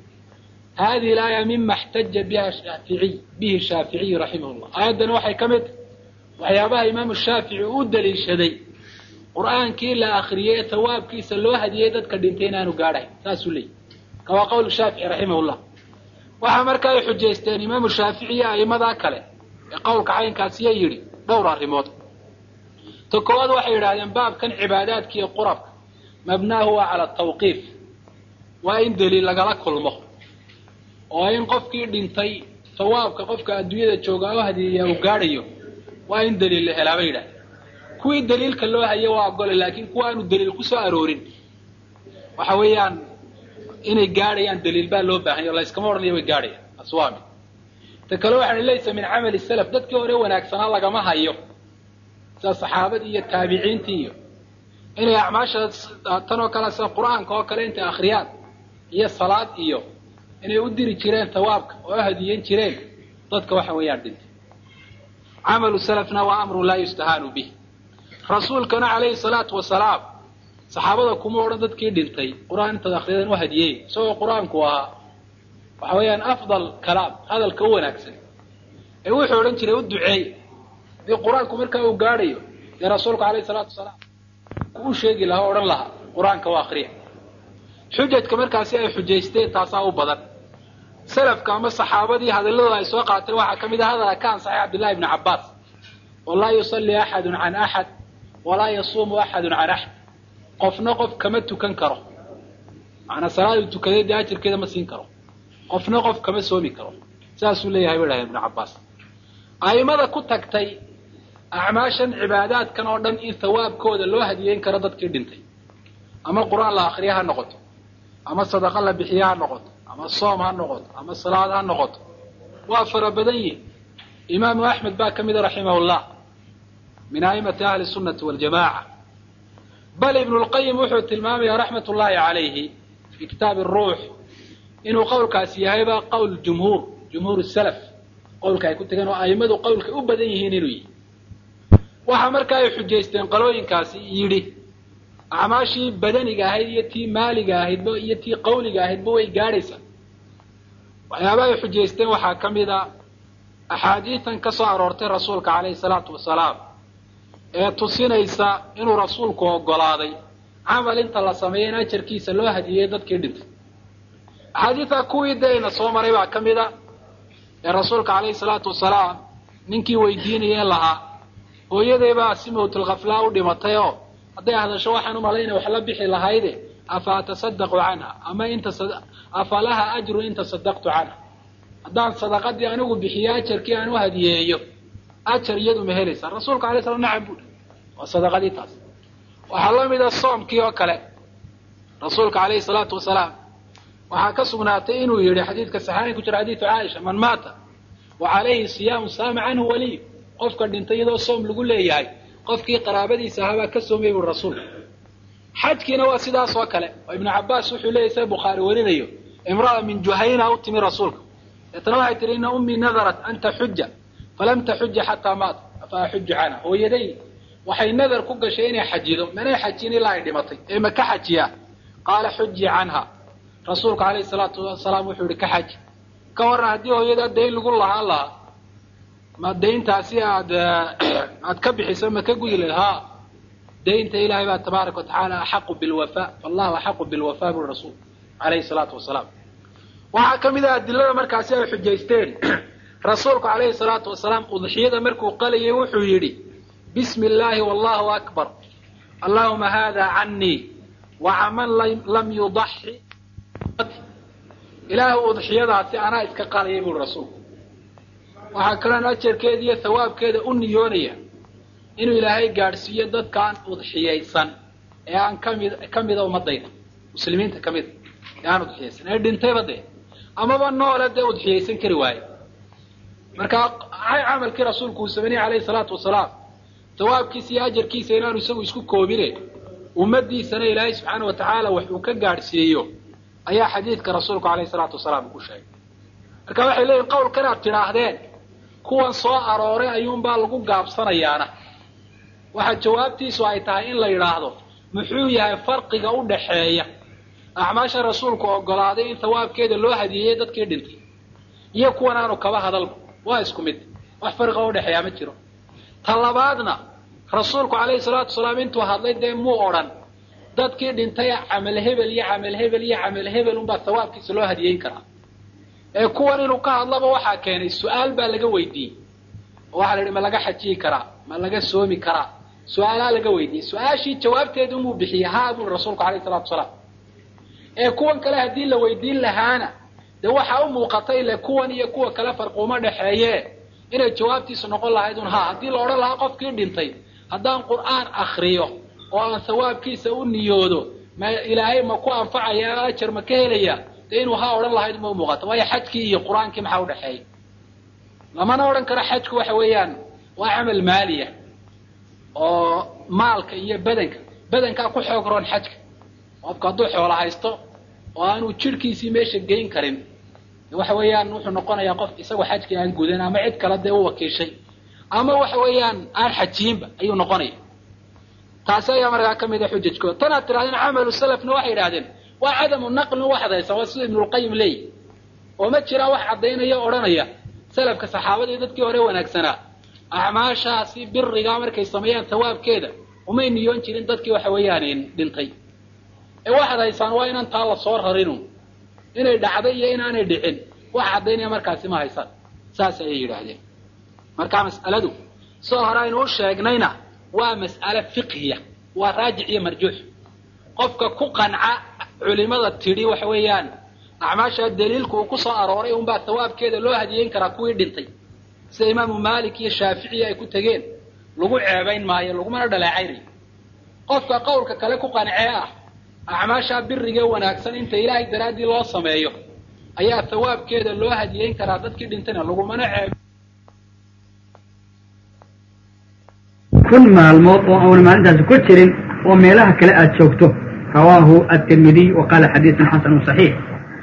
hadihi laaya mima xtaja biha shaaficiy bihi shaaficiyu raximah llah aayaddani waxay ka mid tahay waxyaabaha imaamu shaafici u daliishaday qur'aankii la akriyey ee tawaabkiisa loo hadiyey dadka dhintay inaanu gaadhayn saasuu leeyay ka waa qowl shaafici raximahullah waxaa marka ay xujaysteen imaamu shaafici iyo a'imadaa kale ee qowlka caynkaasiya yidhi dhowr arrimood ta koowaad waxay yidhahdeen baabkan cibaadaadka iyo qurabka mabnaahu waa cala tawqiif waa in daliil lagala kulmo oo in qofkii dhintay sawaabka qofka adduunyada jooga oo hadiyeeyaa uu gaadhayo waa in daliil la helaa bay yidhahdeen kuwii daliilka loo hayo waa ogole laakiin kuwa aanu daliil ku soo aroorin waxa weeyaan inay gaadhayaan daliil baa loo baahanya o layskama odhanaya way gaadhayaan taas waa mid ta kale waxaa laysa min camali salaf dadkii hore wanaagsanaa lagama hayo sida saxaabadii iyo taabiciintii iyo inay acmaashaas tan oo kale sida qur-aanka oo kale intay akhriyaan iyo salaad iyo inay u diri jireen tawaabka oo hadiyen jireen dadka waxa weeyaan dhintay camalu salafna waa amru laa yustahaanu bih rasuulkana calayhi salaatu wasalaam saxaabada kuma odhan dadkii dhintay qur-aan intaad akriyadan u hadiyey isagoo qur-aanku ahaa waxa weeyaan afdal kalaam hadalka u wanaagsan ee wuxuu odhan jiray u duceey dii qur-aanku markaa uu gaadhayo dee rasuulku alayhi salaatu wasalaam u sheegi lahaa o odhan lahaa qur-aanka waa akriya xujajka markaasi ay xujaysteen taasaa u badan salafka ama saxaabadii hadalladooda ay soo qaateen waxaa ka mid ah hadala ka ansaxay cabdillahi ibni cabbaas oo laa yusalli axadun can axad walaa yasuumu axadun can axad qofna qof kama tukan karo macanaa salaaduu tukaday dee ajirkeeda ma siin karo qofna qof kama soomi karo saasuu leeyahay bay dhahdeen ibnu cabbaas a'imada ku tagtay acmaashan cibaadaadkan oo dhan in hawaabkooda loo hadiyeyn karo dadkii dhintay ama qur-aan la akriya ha noqoto ama sadaqa la bixiya ha noqoto ama soom ha noqoto ama salaad ha noqoto waa fara badan yihin imaamu axmed baa ka mida raximahullah min a'imati ahli sunnati waljamaca bal ibnu lqayim wuxuu tilmaamaya raxmat ullahi calayhi fi kitaabi aruux inuu qowlkaasi yahayba qowl jumhuur jumhuur salaf qowlka ay ku tegeen oo a'immadu qowlka u badan yihiin inuu yihi waxaa marka ay xujaysteen qalooyinkaasi yidhi acmaashii badaniga ahayd iyo tii maaliga ahaydba iyo tii qawliga ahaydba way gaadhaysaa waxyaaba ay xujaysteen waxaa ka mid a axaadiitan ka soo aroortay rasuulka calayhi salaatu wasalaam ee tusinaysa inuu rasuulku oggolaaday camal inta la sameeyo in ajarkiisa loo hadiyey dadkii dhintay axaadiidta kuwii dayna soo maray baa ka mid a ee rasuulka calayhi salaatu wasalaam ninkii weydiinayeen lahaa hooyadeybaa si mawtulkhaflaa u dhimatay oo hadday hadasho waxaan umalaynaya wax la bixi lahayde afa atasadaqu canha ama inta afa laha ajrun in tasadaqtu canha haddaan sadaqadii anigu bixiyo ajarkii aan u hadiyeeyo ajar iyadu ma helaysaa rasuulka alay slam nacam buuhi waa sadaqadii taas waxaa la mida soomkii oo kale rasuulka calayhi salaatu wasalaam waxaa ka sugnaatay inuu yidhi xadiidka saxaaxin ku jira xadiidu caaisha man maata wa calayhi siyaamu saama canhu waliy qofka dhintay iyadoo soom lagu leeyahay qofkii qaraabadiisa ahaabaa ka soomay buri rasuulka xajkiina waa sidaas oo kale oo ibnu cabbaas wuxuu leeyahy sida bukhaari warinayo imra'a min juhayna u timi rasuulka deetana waxay tihi ina ummii nadarat an taxuja falam taxuja xataa maata afa axuju canha hooyaday waxay nadar ku gashay inay xajido manay xajin ilaa ay dhimatay ee ma ka xajiyaa qaala xuji canha rasuulka calayhi salaatu wasalaam wuxuu yihi ka xaji ka warran haddii hooyada dayn lagu lahaan lahaa ma dayntaasi aad aad ka bixiso ma ka gudi lahed ha daynta ilaahay baa tabaaraka watacaala axaqu bilwafa fallahu axaqu bilwafa buri rasuul calayhi salaatu wasalaam waxaa ka mid ah adilada markaasi ay xujaysteen rasuulku calayhi salaatu wasalaam udxiyada markuu qalayay wuxuu yidhi bismi illaahi wallahu akbar allahuma hada canii wacaman lam yudaxi ilaahay udxiyadaasi anaa iska qalayay buri rasuulku waxaa kaloon ajarkeeda iyo hawaabkeeda u niyoonaya inuu ilaahay gaadhsiiyo dadkaan udxiyaysan ee aan kamid ka mida ummadayda muslimiinta ka mida ee aan udxiyaysan ee dhintayba dee amaba noole dee udxiyaysan kari waaye marka camalkii rasuulku uu sameynaya calayhi salaatu wasalaam hawaabkiisa iyo ajarkiisa inaanu isagu isku koobine ummadiisana ilaahay subxaana wa tacaala wax uu ka gaadhsiiyo ayaa xadiidka rasuulku calayhi salaatu wasalaam ku sheegay marka waxay leeyihin qowlkan aad tidhaahdeen kuwan soo arooray ayuunbaa lagu gaabsanayaana waxa jawaabtiisu ay tahay in la yidhaahdo muxuu yahay farqiga u dhaxeeya acmaasha rasuulku oggolaaday in hawaabkeeda loo hadiyeeyey dadkii dhintay iyo kuwan aanu kaba hadalba waa isku mid wax farqiga u dhexeeyaa ma jiro ta labaadna rasuulku calayhi salaatu wasalaam intuu hadlay dee muu odhan dadkii dhintay camal hebel iyo camal hebel iyo camal hebel unbaa sawaabkiisa loo hadiyeyn karaa ee kuwan inuu ka hadlaba waxaa keenay su-aal baa laga weydiiyey oo waxaa la yidhi ma laga xajiyi karaa ma laga soomi karaa su-aalaa laga weydiiyey su-aashii jawaabteedu inuu bixiyey haa buri rasuulku calayhi salatu wasalaam ee kuwan kale haddii la weydiin lahaana dee waxaa u muuqatay ile kuwan iyo kuwa kale farquuma dhexeeye inay jawaabtiisu noqon lahayd un haa haddii la odhan lahaa qofkii dhintay haddaan qur'aan akriyo oo aan sawaabkiisa u niyoodo ma ilaahay ma ku anfacaya ajar ma ka helaya dee inuu haa odhan lahayd ma u muuqato waayo xajkii iyo qur-aankii maxaa udhexeeya lamana odhan karo xajku waxa weeyaan waa camal maaliya oo maalka iyo bedanka bedankaa ku xoog roon xajka qofku hadduu xoolo haysto oo aanu jidhkiisii meesha geyn karin waxa weeyaan wuxuu noqonayaa qof isagoo xajkii aan gudan ama cid kale dee u wakiishay ama waxa weeyaan aan xajiinba ayuu noqonaya taasi ayaa markaa ka mida xujajkooda tanaad tirahdeen camalu salafna waxay yidhahdeen waa cadamu naqlin waxdaysa waa sida ibnulqayim leeyahy oo ma jiraan wax caddaynaya o odhanaya salafka saxaabadii dadkii hore wanaagsanaa acmaashaasi birigaa markay sameeyaan sawaabkeeda umay niyoon jirin dadkii waxa weeyaan dhintay ee waxaad haysaan waa inaan taa lasoo rarinu inay dhacday iyo inaanay dhicin wax caddaynaya markaasi ma haysaan saas ayay yidhaahdeen marka mas'aladu soo hore aynu u sheegnayna waa mas'ale fiqhiya waa raajic iyo marjuux qofka ku qanca culimada tidhi waxa weeyaan acmaasha daliilku uu ku soo arooray unbaa sawaabkeeda loo hadiyeyn karaa kuwii dhintay sida imaamu maalik iyo shaaficiya ay ku tegeen lagu ceebayn maayo lagumana dhaleecaynayo qofka qowlka kale ku qancee ah acmaashaa birigee wanaagsan inta ilaahay daraaddii loo sameeyo ayaa sawaabkeeda loo hadiyeyn karaa dadkii dhintayna lagumana ceeb kun maalmood oo auna maalintaasi ku jirin oo meelaha kale aad joogto rawaahu atirmidiy wa qaala xadiisun xasanu صaxiix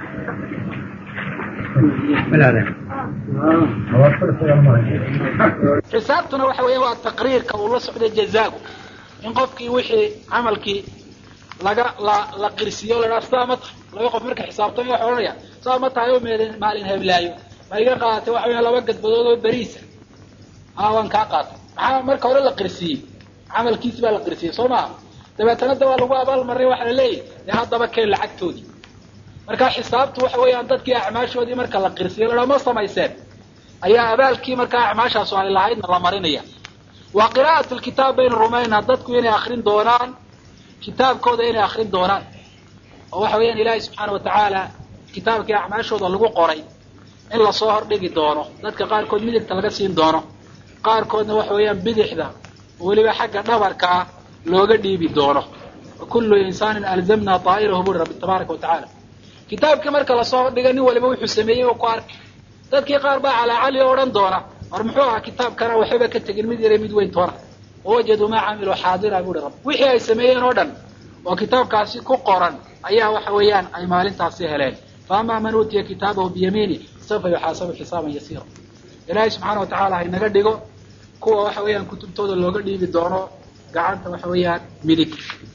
xisaabtuna waxa weya waa taqriirka uu la socday jazaagu in qofkii wixii camalkii laga la la qirsiiyo o la dhaha sidaa ma tahay laba qof marka xisaabtamay waxa odhanaya sidaa ma tahay oo meelin maalin heblaayo ma iga qaadatay waxa weya laba gadbadood oo beriisa a waan kaa qaatay maxaa marka hore la qirsiiyey camalkiisi baa la qirsiiyey soo maaha dabeetana da waa lagu abaalmaray waxa la leeyahy dee haddaba keen lacagtoodii marka xisaabtu waxa weeyaan dadkii acmaashoodii marka la qirsiyo la dhaha ma samayseen ayaa abaalkii markaa acmaashaasu ay lahaydna la marinaya wa qiraa'at lkitaab baynu rumaynaa dadku inay akrin doonaan kitaabkooda inay akrin doonaan oo waxa weeyaan ilaahay subxaana watacaala kitaabkii acmaashooda lagu qoray in lasoo hordhigi doono dadka qaarkood midigta laga siin doono qaarkoodna waxa weeyaan bidixda weliba xagga dhabarkaa looga dhiibi doono kullu insaanin alzamna daa'irahu buri rabbi tabaaraka watacaala kitaabkii marka lasoo hordhiga nin waliba wuxuu sameeyey oo ku arkay dadkii qaar baa calaacali o odhan doona war muxuu ahaa kitaabkana waxbaba ka tegin mid yare mid weyn toona wawajaduu maa camiluu xaadira buuhi rabbi wixii ay sameeyeen oo dhan oo kitaabkaasi ku qoran ayaa waxa weeyaan ay maalintaasi heleen faamaa man uutiya kitaabahu biyamiini sawfa yuxaasabu xisaaban yasiira ilaahay subxaana watacala ha inaga dhigo kuwa waxa weeyaan kutubtooda looga dhiibi doono gacanta waxa weeyaan midig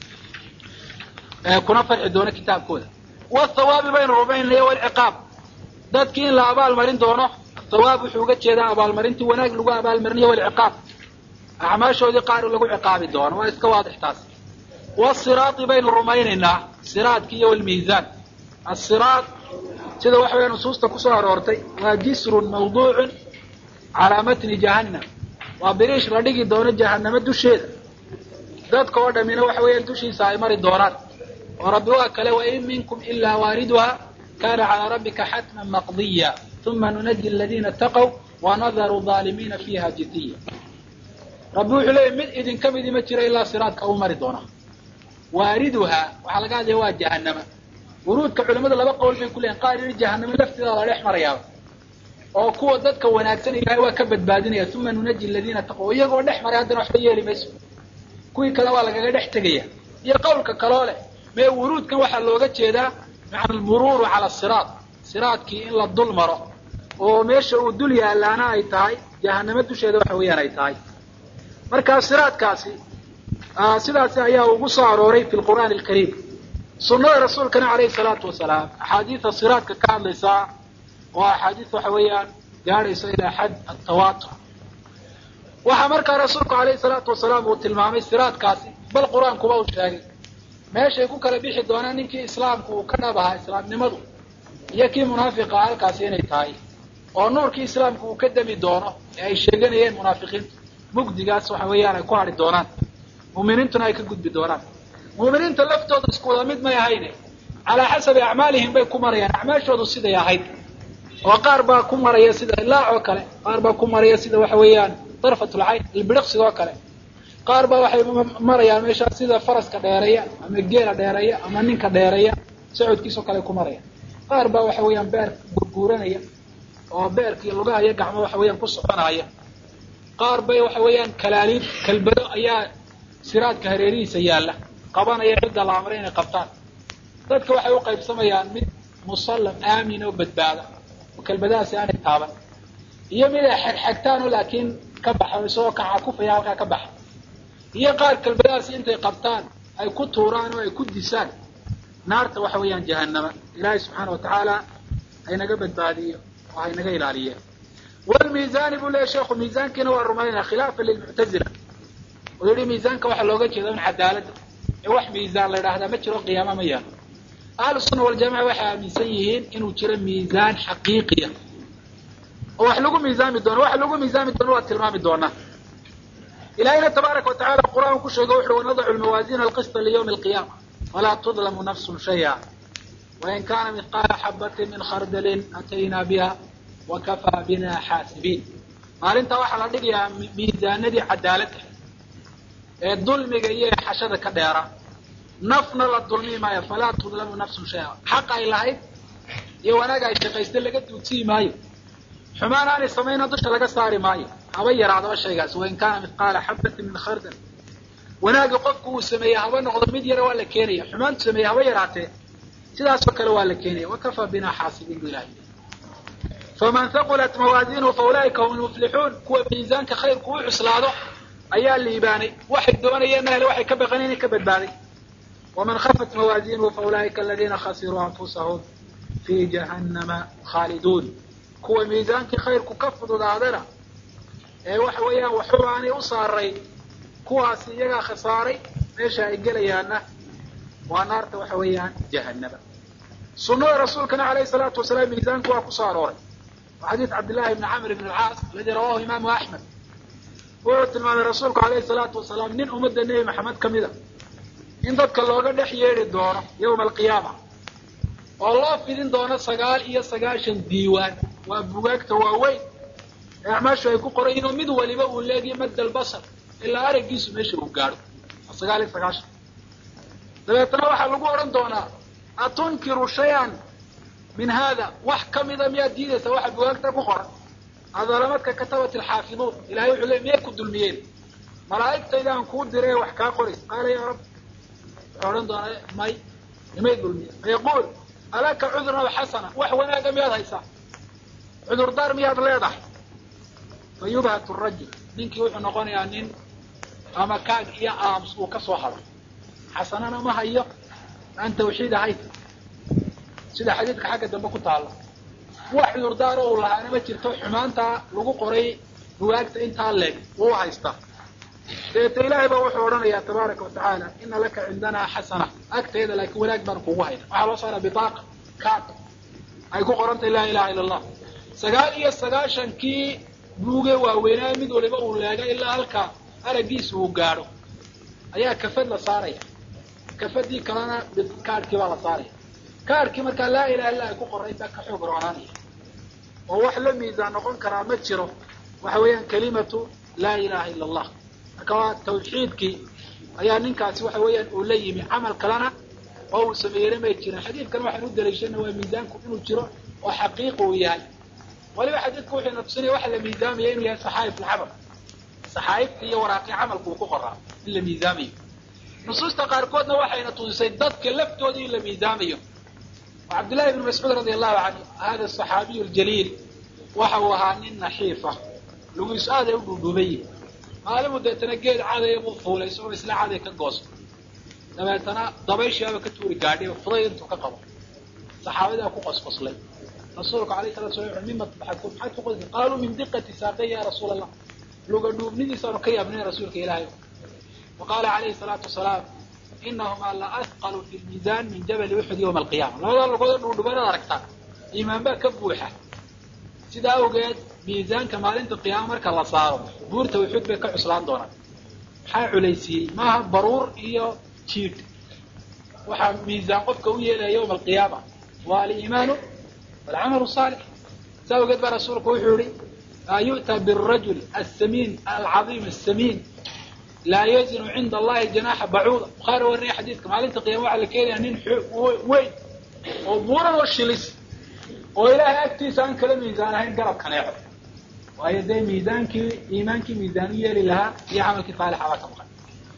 kuna farxi doono kitaabkooda wathawaabi baynu rumaynaya walciqaab dadkii in la abaalmarin doono thawaab wuxuu uga jeedaa abaalmarintii wanaag lagu abaalmarinayo walciqaab acmaashoodii qaar lagu ciqaabi doono waa iska waadix taas wasiraati baynu rumaynaynaa siraadki iyo walmiisaan asiraad sida waxa weya nusuusta kusoo aroortay waa jisrun mawduucun calaa matni jahannam waa biriish la dhigi doono jahanamo dusheeda dadka oo dhamina waxa weeyaan dushiisa ay mari doonaan oo rabbi waa kale wain minkum ilaa waariduha kana calaa rabbika xatman maqdiya uma nunaji aladiina taqow wanadaru aalimiina fiiha jidiya rabbi wuxuu leeyahy mid idinka midi ma jiro ilaa siraadka uu mari doona waariduhaa waxaa laga hadlaya waa jahanama wuruudka culimadu laba qowl bay ku leeyihin qaar yidhi jahanamo lafteeda la dhex marayaaba oo kuwa dadka wanaagsan ilahay waa ka badbaadinaya uma nunaji aladiina taqow iyagoo dhex maray haddana waxba yeeli mayso kuwii kale waa lagaga dhex tegaya iyo qowlka kaloo leh mee wuruudkan waxaa looga jeedaa maca almuruuru cala siraad siraadkii in la dul maro oo meesha uu dul yaalaana ay tahay jahanamo dusheeda waxa weeyaan ay tahay markaa siraadkaasi sidaasi ayaa ugu soo arooray fi lqur'aani alkariim sunnada rasuulkana calayhi salaatu wasalaam axaadiida siraadka ka hadlaysaa oo axaadiis waxa weeyaan gaadhayso ilaa xad atawaatur waxaa markaa rasuulku alayhi salaatu wasalaam uu tilmaamay siraadkaasi bal qur-aankuba uu sheegay meeshay ku kala bixi doonaan ninkii islaamku uu ka dhab ahaa islaamnimadu iyo kii munaafiqa halkaasi inay tahay oo nuurkii islaamku uu ka demi doono ee ay sheeganayeen munaafiqiintu mugdigaas waxa weeyaan ay ku hadhi doonaan mu'miniintuna ay ka gudbi doonaan mu'miniinta laftooda isku wada mid may ahayne calaa xasabi acmaalihim bay ku marayaan acmaashoodu siday ahayd oo qaar baa ku maraya sida ilaac oo kale qaar baa ku maraya sida waxa weeyaan darfatulcayn ilbidhiqsiga oo kale qaar baa waxay marayaan meeshaa sida faraska dheereeya ama geela dheereeya ama ninka dheereeya socodkiisao kale ku maraya qaar baa waxa weeyaan beer gurguuranaya oo beerkii lugaha iyo gacmo waxa weeyaan ku soconaya qaar bay waxa weeyaan kalaaliid kalbado ayaa siraadka hareerihiisa yaalla qabanaya cidda la amray inay qabtaan dadka waxay u qaybsamayaan mid musallam aamin oo badbaada oo kelbadahaasi aanay taaban iyo mid ay xegxegtaanoo laakiin ka baxa oo isagoo kacakufaya halkaa ka baxa iyo qaar kelbadahaasi intay qabtaan ay ku tuuraan oo ay ku disaan naarta waxa weeyaan jahanama ilaahay subxaana wa tacaala haynaga badbaadiyo oo haynaga ilaaliye wlmiizaani buu leeyahy sheekhu miizaankiina waa rumaynaya khilaafa lilmuctazila oo yihi miizaanka waxaa looga jeeda in cadaaladda ee wax miizaan la idhaahdaa ma jiro qiyaama ma yaalo ahlu sunna waljamaca waxay aaminsan yihiin inuu jiro miizaan xaqiiqiya oo wax lagu miisaami doono waxa lagu miisaami doono waa tilmaami doonaa ilahayna tabaaraka watacala qur-aan ku sheego wuxu wanadacu lmawaazina alqista liyawmi alqiyaama falaa tudlamu nafsun shaya wain kana mihqaala xabatin min khardalin ataynaa biha wakafaa bina xaasibiin maalintaa waxaa la dhigayaa miisaanadii cadaaladda ee dulmiga iyo exashada ka dheera nafna la dulmi maayo falaa tudlamu nafsun shaya xaq ay lahayd iyo wanaag ay shaqaysta laga duudsii maayo xumaan aanay samayna dusha laga saari maayo haba yaraadaba shaygaas wain kaana mithqaala xabatin min khardal wanaagga qofku uu sameeyey haba noqdo mid yara waa la keenaya xumaantu sameeyey haba yaraatee sidaasoo kale waa la keenaya wakafaa bina xaasibiin bu ilahay faman haqulat mawaazinuhu faulaa'ika hum lmuflixuun kuwa miisaanka khayrku u cuslaado ayaa liibaanay waxay doonayeenna hele waxay ka baqan inay ka badbaaday waman khafat mawaazinuhu faulaa'ika aladiina khasiruu anfusahum fii jahannama khaaliduun kuwa miisaankii khayrku ka fududaadana ee waxa weeyaan waxuba aanay u saaray kuwaasi iyagaa khasaaray meesha ay gelayaanna waa naarta waxa weeyaan jahanaba sunada rasuulkana alayhi salaatu wasalaam miisaanku waa kusoo arooray wa xadiid cabdillahi bni camr bn alcaas aladi rawahu imaamu axmed wuxuu tilmaamay rasuulku alayhi salaatu wasalaam nin ummadda nebi maxamed ka mida in dadka looga dhex yeedhi doono yawma alqiyaama oo loo fidin doono sagaal iyo sagaashan diiwaan waa bugaagta waaweyn ee acmaashu ay ku qoran yihin oo mid waliba uu leegiyo madda albasar ilaa araggiisu meesha uu gaadho waa sagaal iyo sagaashan dabeetana waxaa lagu odhan doonaa atunkiru shay-an min hada wax kamida miyaad diidaysaa waxa bugaagta ku qoran adalamadka katabat alxaafiduun ilahay wuxuu le miyay ku dulmiyeen malaa'igtaydaan kuu diray wax kaa qorays qaala yaa rab wuxuu odhan doonaa may nimay dulmiyeen fayaquul alaka cudurna w xasana wax wanaaga miyaad haysaa cudurdaar miyaad leedahay fa yubhatu rajul ninkii wuxuu noqonayaa nin ama kaag iyo aams uu ka soo hado xasanana ma hayo aan tawxiid ahayn sida xadiidka xagga dambe ku taalla wax cudurdaaro uu lahaana ma jirto xumaantaa lagu qoray bugaagta intaa leeg wuu haystaa dabeeta ilaahay baa wuxuu odhanayaa tabaaraka wa tacaala ina laka cindanaa xasana agteeda laakiin wanaag baan kugu hayna waxaa loo saaraa bitaaqa kaad ay ku qorantay laa ilaha illa allah sagaal iyo sagaashankii buuge waaweynaa mid waliba uu leega ilaa halka araggiisa uu gaadho ayaa kafad la saaraya kafadii kalena kaadhkii baa la saaraya kaadhkii markaa laa ilaha illa ay ku qoray baa ka xoog roonaanaya oo wax la miisaan noqon karaa ma jiro waxa weeyaan kalimatu laa ilaha illa allah marka waa tawxiidkii ayaa ninkaasi waxa weeyaan uu la yimi camal kalena oo uu sameeyena may jirin xadiidkan waxaan u daliishana waa miisaanku inuu jiro oo xaqiiqi uu yahay waliba xadiidku wuxuuna tusinaya waxa la miisaamaya inuu yahay saxaa'if alcamal saxaa'ifta iyo waraaqii camalku uu ku qoraa in la miisaamayo nusuusta qaarkoodna waxayna tusisay dadka laftooda in la miisaamayo cabdillahi ibn mascuud radi allahu canhu hada asaxaabiyu ljaliil waxa uu ahaa nin naxiifa lugiisu aaday u dhuudhuubayi maalimu deetana geed cadaya buu fuulay isagoo isla caday ka goosto dabeetana dabayshiaba ka tuuri gaadhay fudayd intuu ka qabo saxaabadaa ku qosqoslay rasuulku alayh salatu sala wuxu mima tadxakuun maxaad ku qosli qaaluu min diqati saaqay ya rasuula allah luga dhuubnidiisaanu ka yaabnay rasuulka ilaahay wa qaala calayhi salaatu wasalaam inahumaa la ahqalu fi lmiisaan min jabali uxud yowma alqiyaama labadaa lugooda dhuudhubanaad aragtaa iimaan baa ka buuxa sidaa awgeed miisaanka maalinta qiyaama marka la saaro buurta uxud bay ka cuslaan doonaan maxaa culaysiiyey maaha baruur iyo jiidh waxaa miisaan qofka u yeelaya yowma alqiyaama waa aliimaanu walcamalu saalix saa awgeed baa rasuulku wuxuu yihi yu'taa birajul asamiin alcadiim asamiin laa yazinu cinda allahi janaaxa bacuuda bukhaari wariniya xadiidka maalinta qiyama waxaa la keenaya nin weyn oo buuran oo shilis oo ilaahay agtiisa aan kala miisaan ahayn garab kaneeco waayo dee miisaankii iimaankii miisaan u yeeli lahaa iyo camalkii saalixa baa ka maqan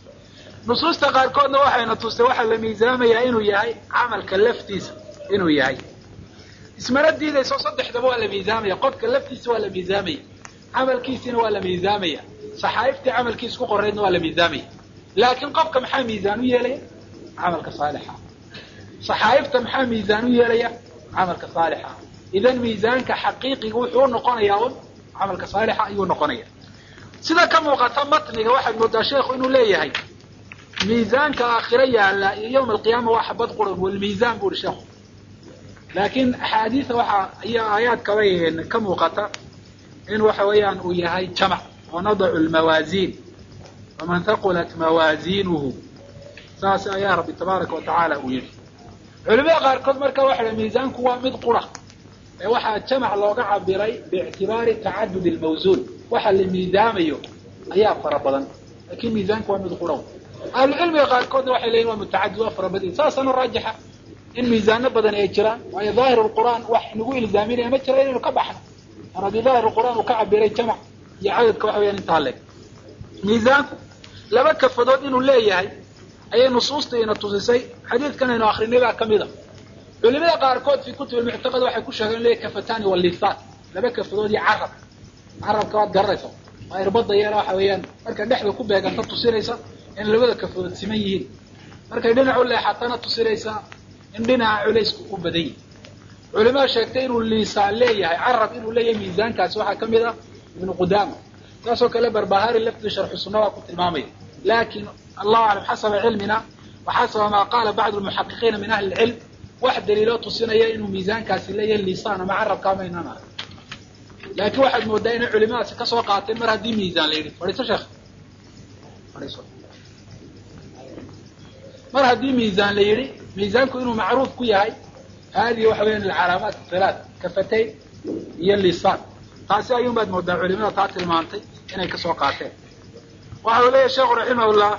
nusuusta qaarkoodna waxayna tustay waxaa la miisaamayaa inuu yahay camalka laftiisa inuu yahay ismana diidayso saddexdaba waa la miisaamaya qofka laftiisa waa la miisaamaya camalkiisina waa la miisaamaya saxaa'iftii camalkiisa ku qoraydna waa la miisaamaya laakiin qofka maxaa miisaan u yeelaya camalka saalixa saxaa'ifta maxaa miisaan u yeelaya camalka saalixa idan miisaanka xaqiiqiga wuxuu unoqonayaa un camalka saalixa ayuu noqonaya sida ka muuqata matniga waxaad moodaa sheekhu inuu leeyahay miisaanka aakhiro yaalla iyo yawma alqiyaama waa xabad quran walmiisaan bu uhi sheekhu laakiin axaadiisa waxaa iyo aayaadkaba ka muuqata in waxa weeyaan uu yahay jamac wanadacu lmawaasiin waman haqulat mawaasiinuhu saas ayaa rabbi tabaaraka wa tacaala uu yidhi culimada qaarkood marka waxa ha miisaanku waa mid qura ee waxaa jamac looga cabiray biictibaari tacadud lmawsuun waxa la miisaamayo ayaa fara badan laakiin miisaanku waa mid qura ahlucilmiga qaarkoodna waxay leyihin waa mutacadid waa fara badan saasana raajixa in miisaano badan ay jiraan waayo daahir lqur'aan wax nagu ilzaaminaya ma jira inaynu ka baxno mar haddii daahir lqur'aan uu ka cabiray jamac iyo cadadka waxa weyaan intaa leeg miisaanku laba kafadood inuu leeyahay ayay nusuusta ina tusisay xadiidkan aynu akrinay baa kamid a culimada qaarkood fi kutub almuctaqad waxay ku sheegeen leeyahy kafatani walisaan laba kafadood iyo carab carabka waad garanaysa waa irbada yeela waxa weeyaan markay dhexda ku beeganta tusinaysa in labada kafadood siman yihiin markay dhinac u leexatana tusinaysa in dhinaca culaysku u badan yihi culimada sheegtay inuu liisaan leeyahay carab inuu leeyahay miisaankaasi waxaa kamid ah ibnu qudaama saasoo kale barbahari lafti sharxu sunna waa ku tilmaamaya lakin allahu aclam xasaba cilmina wa xasaba maa qaala bacdu lmuxaqiqiina min ahli lcilm wax daliiloo tusinaya inuu miisaankaasi leeyahay liisaan ama carabka maynaan arag laakiin waxaad moodaa inay culimadaasi kasoo qaateen mar haddii miisaan la yidhi fadhiiso sheekh fadhiiso mar haddii miisaan la yidhi miisaanku inuu macruuf ku yahay haadihi waxa weyan alcalaamaat halaat kafatayn iyo lisaan taasi ayuun baad moodaa culimada taa tilmaantay inay kasoo qaateen waxa uu leeyahy sheekhu raximahullah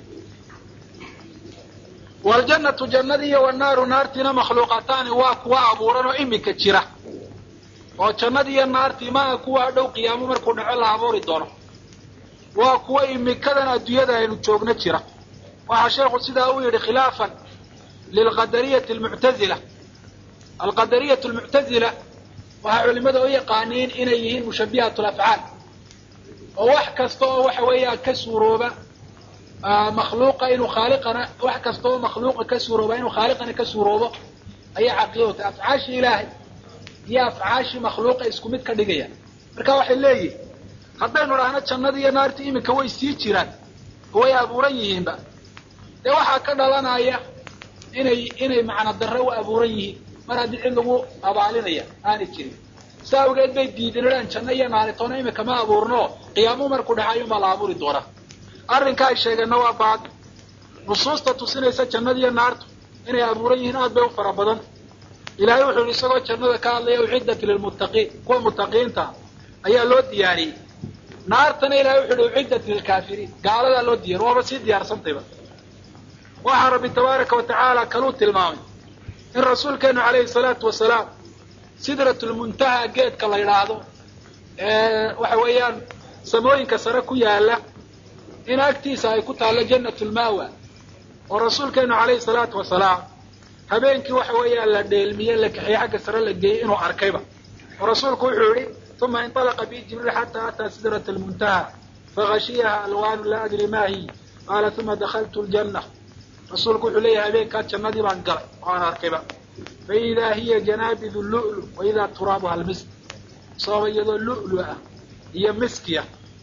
waljannatu jannadii iyo wanaaru naartiina makhluuqataani waa kuwa abuuran oo imika jira oo jannadii iyo naartii maa kuwa dhow qiyaamo markuu dhaco la abuuri doono waa kuwa imikadan adduunyada aynu joogno jira waxaa sheekhu sidaa u yidhi khilaafan lilqadariyati almuctazila alqadariyatu almuctazila waxaa culimada u yaqaaniin inay yihiin mushabihat lafcaal oo wax kasta oo waxa weeyaan ka suurooba makhluuqa inuu khaaliqana wax kasta oo makhluuqa ka suurooba inuu khaaliqana ka suuroobo ayaa caqiidota afcaashii ilaahay iyo afcaashii makhluuqa isku mid ka dhigaya marka waxay leeyihin haddaynu dhahno jannadii iyo naartii iminka way sii jiraan way abuuran yihiinba dee waxaa ka dhalanaya inay inay macna darre u abuuran yihiin mar haddii cid lagu abaalinaya aanay jirin sa awgeed bay diidinadhaan janno iyo naaritoona imika ma abuurno qiyaamuhu markuu dhaxayun baa la abuuri doonaa arrinka ay sheegeenna waa baad nusuusta tusinaysa jannadiiyo naartu inay abuuran yihiin aad bay u fara badan ilaahay wuxuu yihi isagoo jannada ka hadlaya uciddat lilmuttaqiin kuwa muttaqiinta ayaa loo diyaariyey naartana ilahay wuxu uhi uciddat lilkaafiriin gaaladaa loo diyaariy waaba sii diyaarsantayba waxaa rabbi tabaaraka wa tacaala kaluu tilmaamay in rasuulkeenu calayhi salaatu wasalaam sidratulmuntaha geedka la yidhaahdo waxa weeyaan samooyinka sare ku yaala in agtiisa ay ku taallo jannatulmaawa oo rasuulkeenu calayhi salaatu wasalaam habeenkii waxa weeyaan la dheelmiye la kaxiyey xagga sare la geeyey inuu arkayba oo rasuulku wuxuu yihi uma inطalaqa bi jibriil xataa ataa sidrata almuntaha fagashiyaha alwaanu laa adri ma hi qaala uma dakaltu ljanna rasuulku wuxuu leeyahay habeenkaa jannadii baan galay oo aan arkayba faidaa hiya janaabidu lu'lu wa idaa turaabuha almisk sababa iyadoo lu'lu ah iyo miskiya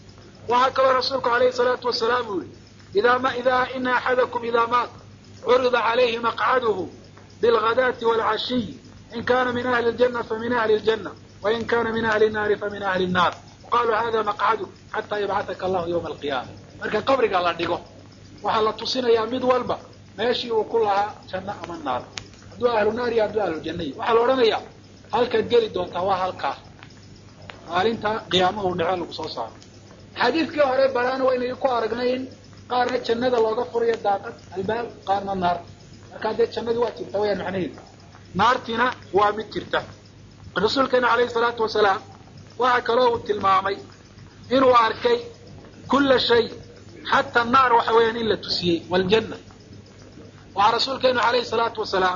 waxaa kaloo rasuulku alayhi salaatu wasalaam uu yihi idaa ma idaa ina axadakum idaa maat curida calayhi maqcaduhu bilghadaati waalcashiy in kana min ahli ljanna famin ahli ljanna wain kana min ahli nnaari famin ahli nnaar qaluu hada maqcadu xataa yabcataka allahu yawma alqiyaama marka qabriga la dhigo waxaa la tusinayaa mid walba meeshii uu ku lahaa janno ama naar hadduu ahlu naar iyo hadduu ahlu janna y waxaa la odhanayaa halkaad geli doontaa waa halkaa maalinta qiyaamaha u dhaco lagu soo saaro xadiidkii hore baraana waynay ku aragnay in qaarna jannada looga furayo daaqad albaab qaarna naar markaa dee jannadii waa jirta wayaan macnaheedu naartiina waa mid jirta rasuulkeena alayhi salaatu wasalaam waxaa kaloo uu tilmaamay inuu arkay kulla shay xata naar waxa weeyaan in la tusiyey waljanna waxaa rasuulkeenu alayhi salaatu wasalaam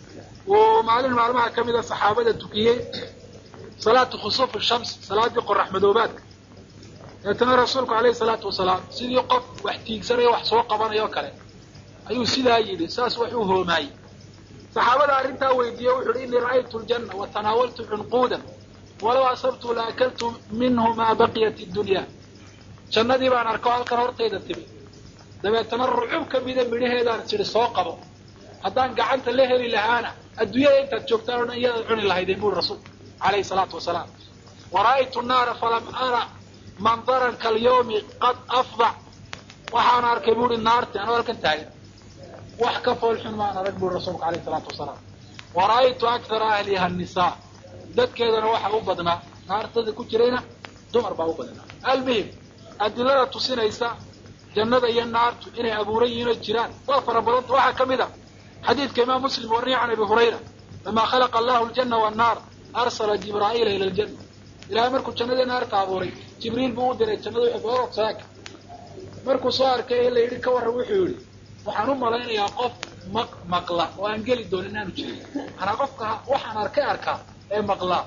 uu maalin maalmaha ka mida saxaabada tukiyey salaatu khusuufi shams salaadii qorax madoobaadka deetana rasuulku alayhi salaatu wasalaam sidii qof wax tiigsanayo wax soo qabanayo kale ayuu sidaa yidhi saas wax u hoomaayey saxaabada arrintaa weydiiyey wuxu uhi inii ra'aytu ljanna wa tanaawaltu cunquudan walow asabtu la akaltu minhu maa baqiyat iddunya jannadii baan arko halkan hortayda timi dabeetana rucub ka mida midhaheedaan tidhi soo qabo haddaan gacanta la heli lahaana adduunyada intaad joogtaan o dhan iyadaad cuni lahaydeen buri rasuulku alayhi salaatu wasalaam wa ra'aytu naara falam ara mandaran kalyawmi qad afdac waxaan arkay buuhi naarti anoo halkan taagan wax ka foolxun maan arag buri rasuulku alayhi salaatu wasalaam wa ra'aytu akthara ahliha annisaa dadkeedana waxaa u badnaa naartada ku jirayna dumar baa u badnaa almuhim adilada tusinaysa jannada iyo naartu inay abuuran yihiin oo jiraan waa fara badanta waxaa ka mid a xadiidka imaam muslim warniya can abi hurayra lamaa khalaqa allahu aljanna wannaar arsala jibraa'iila ila aljanna ilahay markuu jannadii naarta abuuray jibriil buu u diray jannada wuxuu boorod saaka markuu soo arkay ee la yidhi ka warran wuxuu yidhi waxaan u malaynayaa qof maq maqla oo aan geli doonin inaanu jirin manaa qofka waxaan arkay arkaa ee maqlaa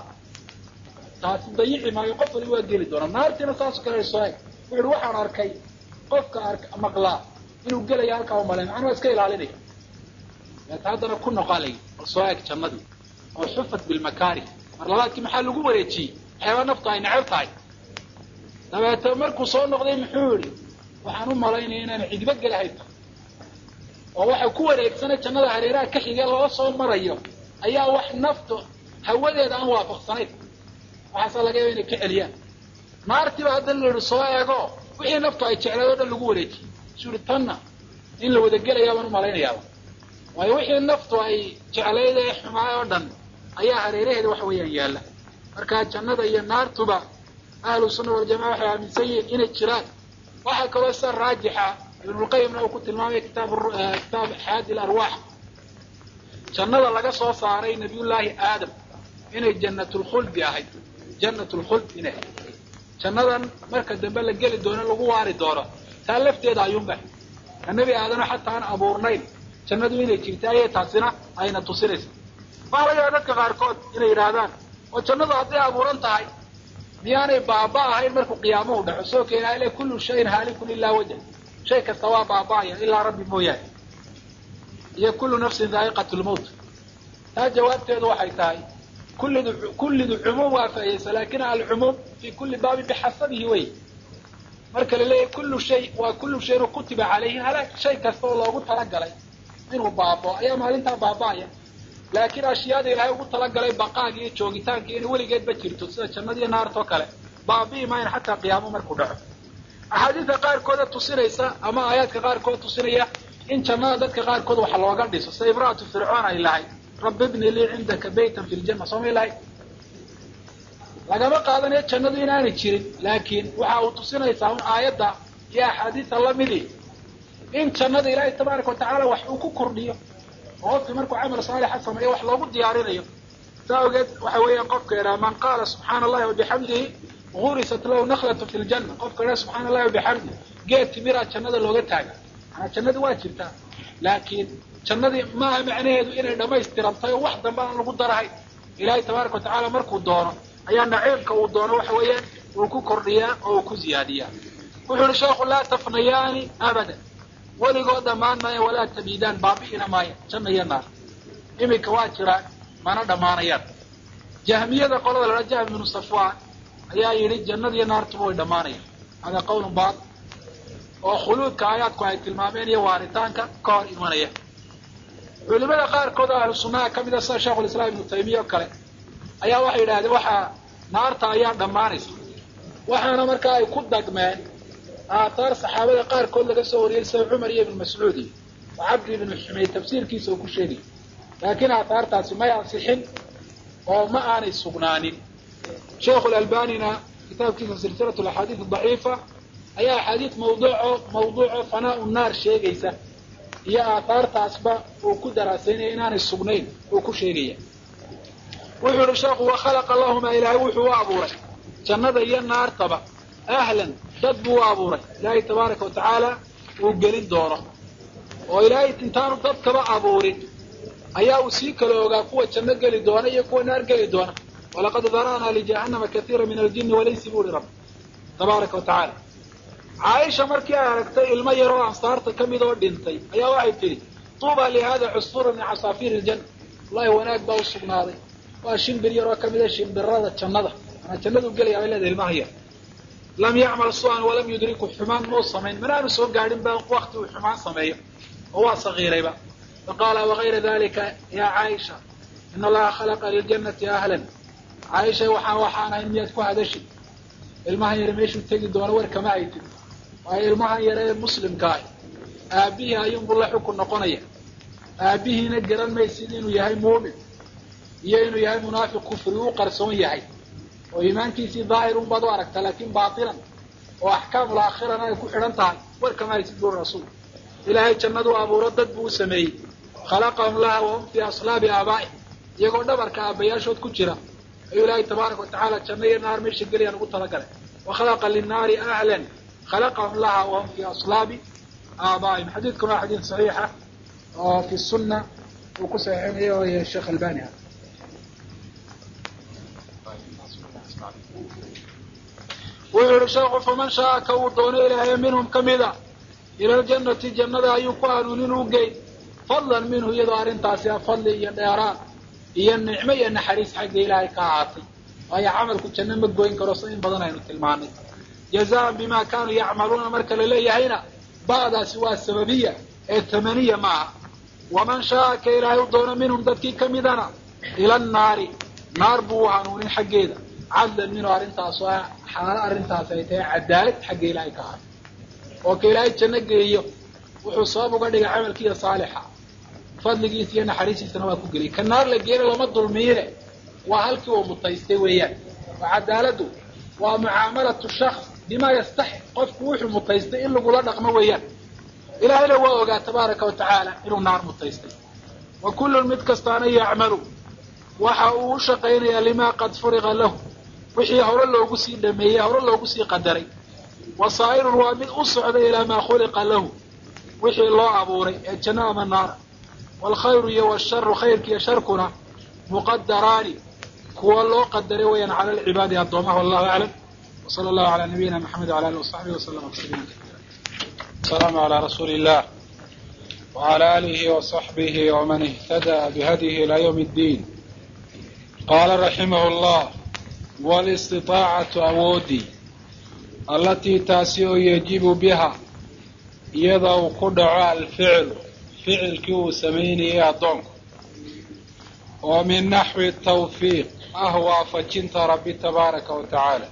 taasi dayici maayo qof wali waa geli doonaa naartiina saasoo kale soo eg wuxu uhi waxaan arkay qofka ar maqlaa inuu gelaya halkaa umalayn macnuu iska ilaalinaya deeta haddana ku noqalay bal soo eg jannadii oo xufat bilmakaari mar labaadkii maxaa lagu wareejiyey waxyaaba naftu ay neceb tahay dabeete markuu soo noqday muxuu yihi waxaan u malaynaya inaan cidba gelahayn oo waxa ku wareegsanay jannada hareeraha ka xigee loo soo marayo ayaa wax naftu hawadeeda aan waafaqsanayn waxaasaa laga yaba inay ka celiyaan naartiiba haddana la yihi soo eego wixii naftu ay jeclayd o dhan lagu wareejiyey isu yihi tanna in la wada gelayaabaan u malaynayaaba waayo wixii naftu ay jeclayd ee xumaay oo dhan ayaa hareeraheeda waxa weeyaan yaalla markaa jannada iyo naartuba ahlu sunna waljamaca waxay aaminsan yihiin inay jiraan waxaa kaloo sida raajixa ibnulqayimna uu ku tilmaamaya kitaab kitaab xaadi larwaax jannada laga soo saaray nabiyullaahi aadam inay jannatulkhuldi ahayd jannatulkhuld inay ahayd jannadan marka dambe la geli doono lagu waari doono taa lafteeda ayuunba ka nebi aadano xataa aan abuurnayn jannadu inay jirta ayay taasina ayna tusinaysa waxaa laga yaaba dadka qaarkood inay yidhaahdaan oo jannadu hadday abuuran tahay miyaanay baaba ahayn markuu qiyaamuhu dhaco soo keenaa ile kullu shayin haalikun ilaa wajh shay kasta waa baaba'aya ilaa rabbi mooyaane iyo kullu nafsin daa'iqat lmowt taa jawaabteedu waxay tahay kullidu kullidu cumuum waafa'ayeysa lakin alcumuum fi kulli baabin bixasabihi wey marka la leeyahay kullu shay waa kullu shayin kutiba calayhi halaag shay kasta oo loogu talagalay inuu baabao ayaa maalintaa baaba'aya laakiin ashyaada ilaahay ugu talagalay baqaaga iyo joogitaanka inay weligeedba jirto sida jannadiiyo naartoo kale baabi'i maayan xataa qiyaamo markuu dhaco axaadiidka qaarkooda tusinaysa ama aayaadka qaarkood tusinaya in jannada dadka qaarkood wax looga dhiso sida imra'atu fircoon ay lahayd rabbi ibni lii cindaka baytan fi ljanna soomay lahayd lagama qaadanayo jannadu inaanay jirin laakiin waxa uu tusinaysaa un aayadda iyo axaadiista lamidii in jannada ilaahay tabaaraka watacaala wax uu ku kordhiyo oo qofkii markuu camal saalixa sameeyo wax loogu diyaarinayo saa ogeed waxa weeyaan qofka idhaha man qaala subxaana allahi wabixamdihi gurisat lahu naklatu fi ljanna qofka idhaha subxaana allahi wabixamdi geed timiraa jannada looga taaga manaa jannadi waa jirtaa laakiin jannadii maaha macnaheedu inay dhammaystirantay oo wax dambe aan lagu darahay ilaahay tabaaraka watacaala markuu doono ayaa naciimka uu doono waxa weeyaan uu ku kordhiyaa oo uu ku ziyaadiyaa wuxuu yihi sheekhu laa tafnayaani abadan weligood dhammaan maayan walaa tabiidaan baabi'ina maaya janna iyo naar iminka waa jiraan mana dhammaanayaan jahmiyada qolada la jahm ibnu safwaan ayaa yidhi jannadiiyo naartuba way dhammaanayaan hada qawlun baat oo khuluudka aayaadku ay tilmaameen iyo waaritaanka ka hor imanaya culimada qaarkood oo ahlu sunnaha ka mida sida sheikhulislaam ibnu taymiya oo kale ayaa waxay yidhahdeen waxaa naarta ayaa dhammaanaysa waxaana markaa ay ku dagmeen aathaar saxaabada qaarkood laga soo wariyey sida cumar iyo ibnu mascuud iyo oo cabdi ibnu xumeyd tafsiirkiisa uu ku sheegay laakiin aathaartaasi may ansixin oo ma aanay sugnaanin sheikhu lalbanina kitaabkiisa silsilatu alaxaadiis adaciifa ayaa axaadiis mawduuco mawduuco fanaa-u naar sheegaysa iyo aathaartaasba uu ku daraasaynaya inaanay sugnayn uu ku sheegaya wuxuu yihi sheekhu wakhalaqa lahumaa ilaahay wuxuu u abuuray jannada iyo naartaba ahlan dad buu u abuuray ilaahay tabaaraka wa tacaala uu gelin doono oo ilaahay intaanu dadkaba abuurin ayaa uu sii kala ogaa kuwa janno geli doona iyo kuwa naar geli doona walaqad dara'naa lijahannama kaiira min aljini walaysi buu ihi rabbi tabaaraka wa tacaala caaisha markii ay aragtay ilmo yaroo ansaarta ka mid oo dhintay ayaa waxay tidhi tuuba lihada cusfura min casaafiir iljanna wallahi wanaag baa u sugnaaday waa shimbir yaroo ka mida shimbirada jannada manaa jannadu gelaya bay leedahay ilmaha yar lam yacmal su-an walam yudriku xumaan muu samayn manaanu soo gaadhin ba wakti uu xumaan sameeyo oo waa sagiirayba faqaala wagayra dalika ya caaisha ina allaha khalaqa liljannati ahlan caaisha waxaan waxaanahay miyaad ku hadashid ilmahan yare meeshuu tegi doono war kama ay tiri waayo ilmahan yare ee muslimka ah aabihii ayuunbuu la xukun noqonaya aabihiina garan maysid inuu yahay muumin iyo inuu yahay munaafiq kufri u qarsoon yahay oo iimaankiisii daahir un baad u aragta laakin baatilan oo axkaamul aakhirana ay ku xidhan tahay war kama haysid buri rasuul ilaahay jannadu abuuro dad buu u sameeyey khalaqahum laha wahum fii aslaabi aabaa'i iyagoo dhabarka aabbayaashood ku jira ayuu ilaahay tabaaraka wa tacaala janno iyo naar meesha geliyaan ugu talagalay wa khalaqa linnaari ahlan khalaqahum laha wahum fii aslaabi aabaa'ihim xadiidkuna waa xadiid saxiixa oo fi sunna uu ku saxiixinayo sheekh albani ah wuxuu yihi sheekhu faman shaaa ka uu doono ilaahay minhum ka mida ila aljannati jannada ayuu ku hanuunin u geyn fadlan minhu iyadoo arrintaasi a fadli iyo dheeraan iyo nicmo iyo naxariis xagga ilaahay ka ahaatay waayo camalku janno ma goyn karo si in badan aynu tilmaanay jazaan bima kaanuu yacmaluuna marka la leeyahayna ba'daasi waa sababiya ee tamaniya maaha waman shaaa ka ilaahay u doono minhum dadkii ka midana ila annaari naar buu u hanuunin xaggeeda cadlan minhu arrintaas oo xaalo arrintaas ay tahay cadaalad xagga ilaahay ka ahaatay oo ka ilaahay janno geeyo wuxuu sabab uga dhigay camalkiiya saalixa fadligiisa iyo naxariistiisana waa ku geliyay ka naar la geena lama dulmiine waa halkii uu mutaystay weeyaan oo cadaaladdu waa mucaamalatu shaks bimaa yastaxiq qofku wuxuu mutaystay in lagula dhaqmo weeyaan ilaahayna waa ogaa tabaaraka wa tacaala inuu naar mutaystay wa kullun mid kastaana yacmalu waxa uu u shaqaynayaa limaa qad furiqa lahu wixii hore loogu sii dhameeyey hore loogu sii qadaray wasaa'irun waa mid u socda ilaa maa khuliqa lahu wixii loo abuuray ee janno ama naara waalkhayru iyo washaru khayrka iyo sharkuna muqadaraani kuwa loo qadaray weeyaan cala alcibaadi addoomaha wallahu aclam wsala allahu calaa nabiyina maxamed wala alihi wasaxbihi waslama tasliima asalaamu calaa rasuuli illah wcala alihi wasaxbihi waman ihtadaa bihadihi ilaa ywm اddiin qaala raximah llah walistiطaacatu awoodii allatii taasi oo yajibu biha iyada uu ku dhaco alficlu ficilkii uu samaynayay addoonku oo min naxwi tawfiiq ah waafajinta rabbi tabaaraka wa tacaala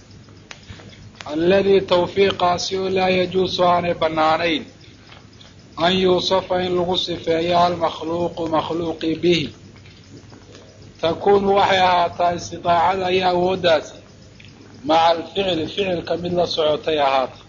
alladii tawfiiqaasi oo laa yajuusu aanay bannaanayn an yuusafa in lagu sifeeyo almakhluuqu makhluuqi bihi takuunu waxay ahaataa istidaacada iyo awooddaasi maca alficli ficilka mid la socotay ahaata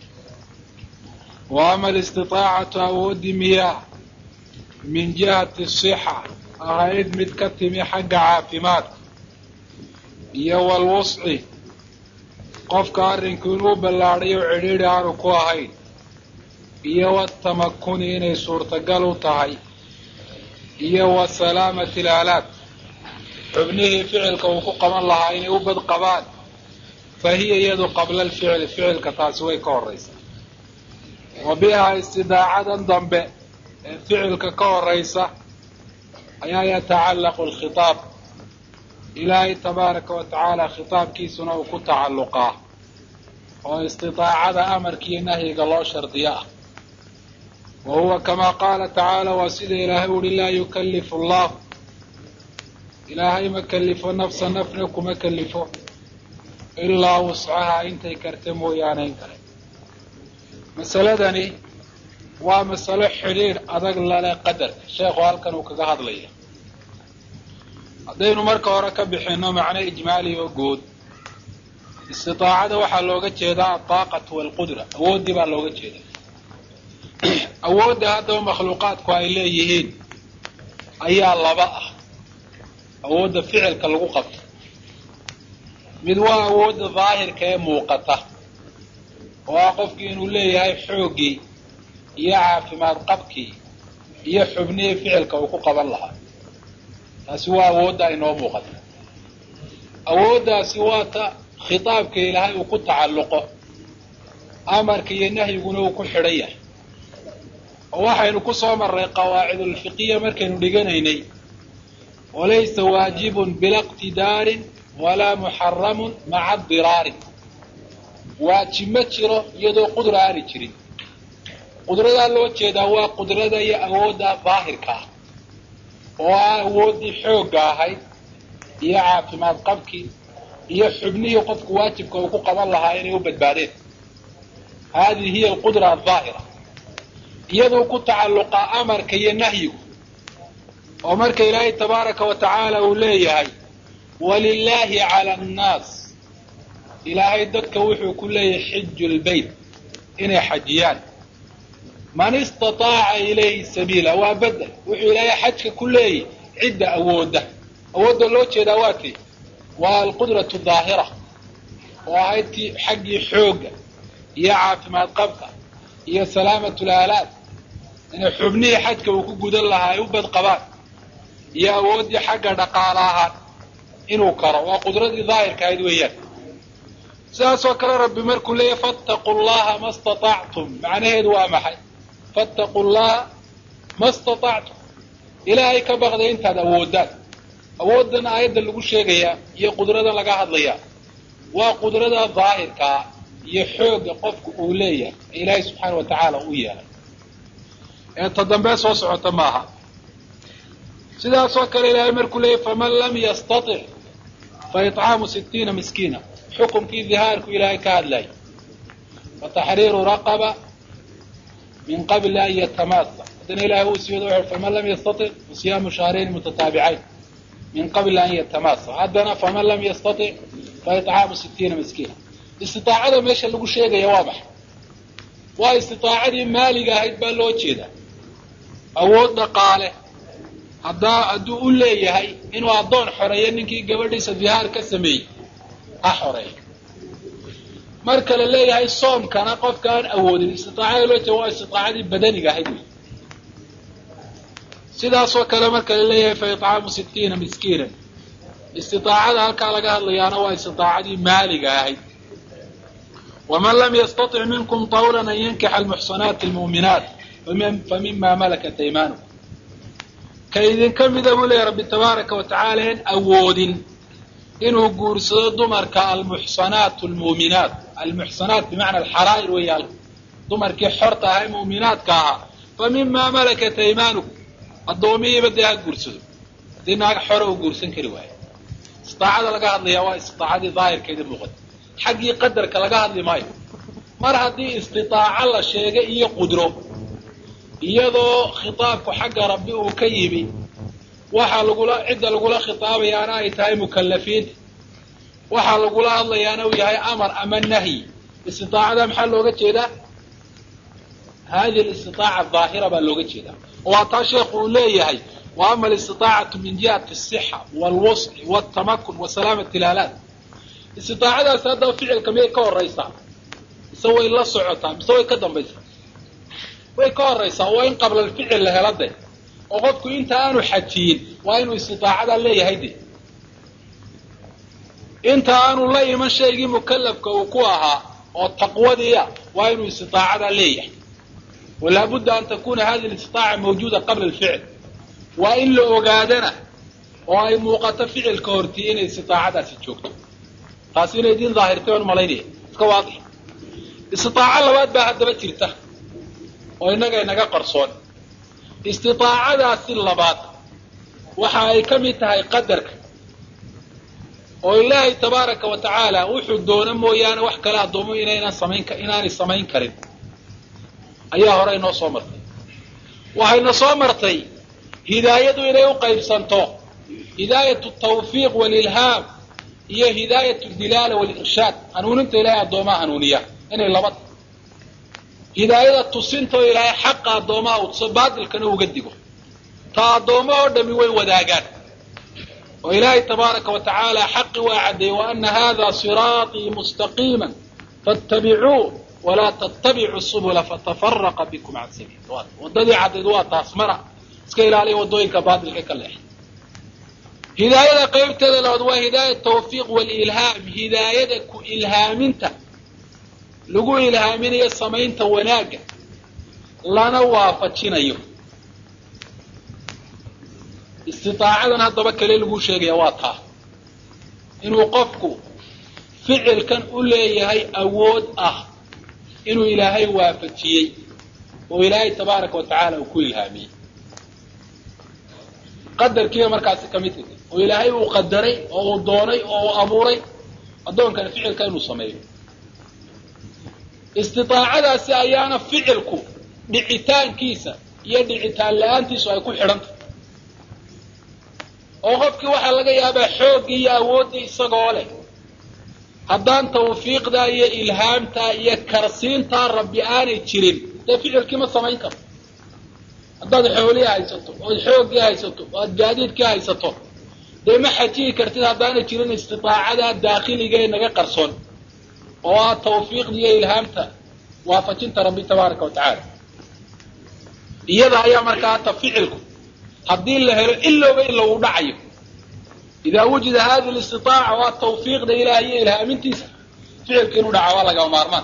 wa ama alistidaacatu awooddii miyaa min jihati sixa ahayd mid ka timi xagga caafimaadka iyo walwusci qofka arrinku inuu ballaadhay oo cidhiidhi aanu ku ahayn iyo watamakuni inay suurtagal u tahay iyo wa salaamati alaalaad xubnihii ficilka uu ku qaban lahaa inay u bad qabaan fa hiya iyadu qabla alficli ficilka taasi way ka horraysaa wa bihaa istidaacadan dambe ee ficilka ka horraysa ayaa yatacallaqu alkhitaab ilaahay tabaaraka wa tacaala khitaabkiisuna uu ku tacalluqaa oo istiطaacada amarka iyo nahyiga loo shardiyo ah wa huwa kamaa qaala tacaala waa sida ilaahay uhi laa yukallifu allah ilaahay ma kellifo nafsa nafna kuma kellifo ilaa wuscaha intay karta mooyaane in kale masaladani waa masalo xidhiidh adag lale qadarka sheekhu halkan uu kaga hadlaya haddaynu marka hore ka bixinno macno ijmaali oo guud istiطaacada waxaa looga jeedaa alطaaqatu waalqudra awooddii baa looga jeedaa awoodda haddaba makhluuqaadku ay leeyihiin ayaa laba ah awoodda ficilka lagu qabto mid waa awoodda daahirka ee muuqata oo ah qofkii inuu leeyahay xooggii iyo caafimaad qabkii iyo xubnihii ficilka uu ku qaban lahaa taasi waa awoodda inoo muuqata awooddaasi waa ta khitaabka ilaahay uu ku tacalluqo amarka iyo nahyiguna uu ku xidhan yahay oo waxaynu ku soo marray qawaacidulfiqiya markaynu dhiganaynay walaysa waajibun bila iqtidaarin walaa muxaramun maca diraarin waajib ma jiro iyadoo qudra aani jirin qudradaa loo jeedaa waa qudrada iyo awoodda daahirka ah oo ah awooddii xoogga ahayd iyo caafimaad qabkii iyo xubnihii qofku waajibka uu ku qaban lahaa inay u badbaadeen haadihi hiya alqudra aldaahira iyaduu ku tacalluqaa amarka iyo nahyigu oo marka ilaahay tabaaraka wa tacaala uu leeyahay walilaahi cala annaas ilaahay dadka wuxuu ku leeyahay xiju lbeyt inay xajiyaan man istataaca ilayhi sabiila waa bedel wuxuu ilaahay xajka ku leeyahy cidda awoodda awoodda loo jeedaa waa tii waa alqudratu daahira oo ahayd tii xaggii xoogga iyo caafimaad qabka iyo salaamatu laalaad inay xubnihii xajka uu ku gudan lahaa ay u badqabaan iyo awooddii xagga dhaqaala ahaan inuu karo waa qudradii daahirka ahayd weeyaan sidaasoo kale rabbi markuu leeyahy fattaquu llaha ma staطactum macnaheedu waa maxay fattaquu llaha ma staطactum ilaahay ka baqday intaad awoodaan awooddan aayadda lagu sheegayaa iyo qudradan laga hadlayaa waa qudrada daahirkaa iyo xoogga qofku uu leeyahay ee ilaahay subxaana wa tacaala u yeelay ee ta dambee soo socota maaha sidaasoo kale ilaahay markuu leeyahy faman lam yastaطic fa iطcaamu sitiina miskiina xukumkii dihaarku ilaahay ka hadlay wa taxriiru raqaba min qabli an yatamaasa haddana ilahay uu siiwada wuxu faman lam yastaطic fasiyaamu shahrayni mutataabicayn min qabli an yatamaasa haddana faman lam yastaطic fa iطcaamu sitiina miskiina istiطaacada meesha lagu sheegaya waa maxay waa istiطaacadii maaliga ahayd baa loo jeedaa awood dhaqaale haddaa hadduu u leeyahay inuu addoon xoreeyo ninkii gabadhiisa dihaar ka sameeyey ha xoreeyo marka la leeyahay soomkana qofka aan awoodin istiطaacada loo jeeda waa istiطaacadii badaniga ahayd wey sidaasoo kale marka la leeyahay fa iطcaamu sitiina miskiinan istiطaacada halkaa laga hadlayaana waa istiطaacadii maaliga ahayd waman lam yastaطic minkum طawla an yankixa almuxsanaati almu'minaat famima malakat aymanukum ka idinka mida buu leeyahy rabbi tabaaraka wa tacaala en awoodin inuu guursado dumarka almuxsanaat almu'minaat almuxsanaat bimacna alxaraa'ir weeya dumarkii xorta ahaa ee mu'minaadka ahaa fa mima malakat aymaanukum addoomihiiba dee ha guursado haddii naag xore uu guursan kari waayo istiطaacada laga hadlayaa waa istiطaacadii daahirkeeda muuqata xaggii qadarka laga hadli maayo mar haddii istitaaco la sheegay iyo qudro iyadoo khitaabku xagga rabbi uu ka yimi waxaa lagula cidda lagula khitaabayaana ay tahay mukallafiinta waxaa lagula hadlayaana uu yahay amar ama nahyi istiطaacada maxaa looga jeedaa hadihi alistiطaaca daahira baa looga jeedaa oo waa taa sheekhu uu leeyahay wa ama alistiطaacatu min jihati الصixa wاlwusci wاtamakun wa salaamati ilaalaad istiطaacadaasi haddaba ficilka miyay ka horaysaa mise way la socotaa mise way ka dambaysaa way ka horaysaa waa in qabla alficil la hela de oo qofku inta aanu xajiyin waa inuu istiطaacada leeyahay de inta aanu la iman shaygii mukalafka uu ku ahaa oo taqwadiia waa inuu istiطaacada leeyahay walaabudda an takuna hadihi اlistiطaaca mawjuuda qabla alficil waa in la ogaadana oo ay muuqato ficilka hortii inay istiطaacadaasi joogto taasi inay diin daahirtay oon malaynaya iska waadix istitaaco labaad baa haddaba jirta oo innaga inaga qarsoon istiaacadaasi labaad waxa ay ka mid tahay qadarka oo ilaahay tabaaraka wa tacaala wuxuu doono mooyaane wax kale addoomo inaynan samayn inaanay samayn karin ayaa hore inoo soo martay waxayna soo martay hidaayadu inay u qaybsanto hidaayatu tawfiiq walilhaam iyo hidaayatu dilaala walirshaad hanuuninta ilaahay addoomaha hanuuniya inay laba hidaayada tusintoo ilaahay xaqa addoomaha u tuso baatilkana uga digo ta addoommo oo dhami way wadaagaan oo ilaahay tabaaraka wa tacaala xaqi waa caddeeyey wa ana hada siraaطii mustaqiima faاtabicuu walaa tattabicu subula fatafaraqa bikum can sabiil waddadii caddayd waa taas mara iska ilaaliya waddooyinka baatilka ka leexa hidaayada qaybteeda labaad waa hidaaya tawfiiq walilhaam hidaayada ku ilhaaminta lagu ilhaaminayo samaynta wanaagga lana waafajinayo istitaacadan haddaba kale lagu sheegaya waa taa inuu qofku ficilkan u leeyahay awood ah inuu ilaahay waafajiyey oo ilaahay tabaaraka wa tacaala uu ku ilhaamiyey qadarkiiba markaasi ka mid tahay oo ilaahay uu qadaray oo uu doonay oo uu abuuray addoonkana ficilka inuu sameeyo istiaacadaasi ayaana ficilku dhicitaankiisa iyo dhicitaan la-aantiisu ay ku xidhantahy oo qofkii waxaa laga yaabaa xooggii iyo awooddii isagoo leh haddaan tawfiiqdaa iyo ilhaamtaa iyo karsiintaa rabbi aanay jirin dee ficilkii ma samayn karo haddaad xoolihii haysato ood xooggii haysato o aad gaadiidkii haysato dee ma xajiyi kartid haddaanay jirin istitaacadaa daakhiliga ee naga qarsoon oo ah tawfiiqda iyo ilhaamta waafajinta rabbi tabaaraka wa tacaala iyada ayaa markaa ta ficilku haddii la helo ilowba ila uu dhacayo idaa wujida hadi listitaaca waa tawfiiqda ilaah iyo ilhaamintiisa ficilka inuu dhaca waa lagama maarmaan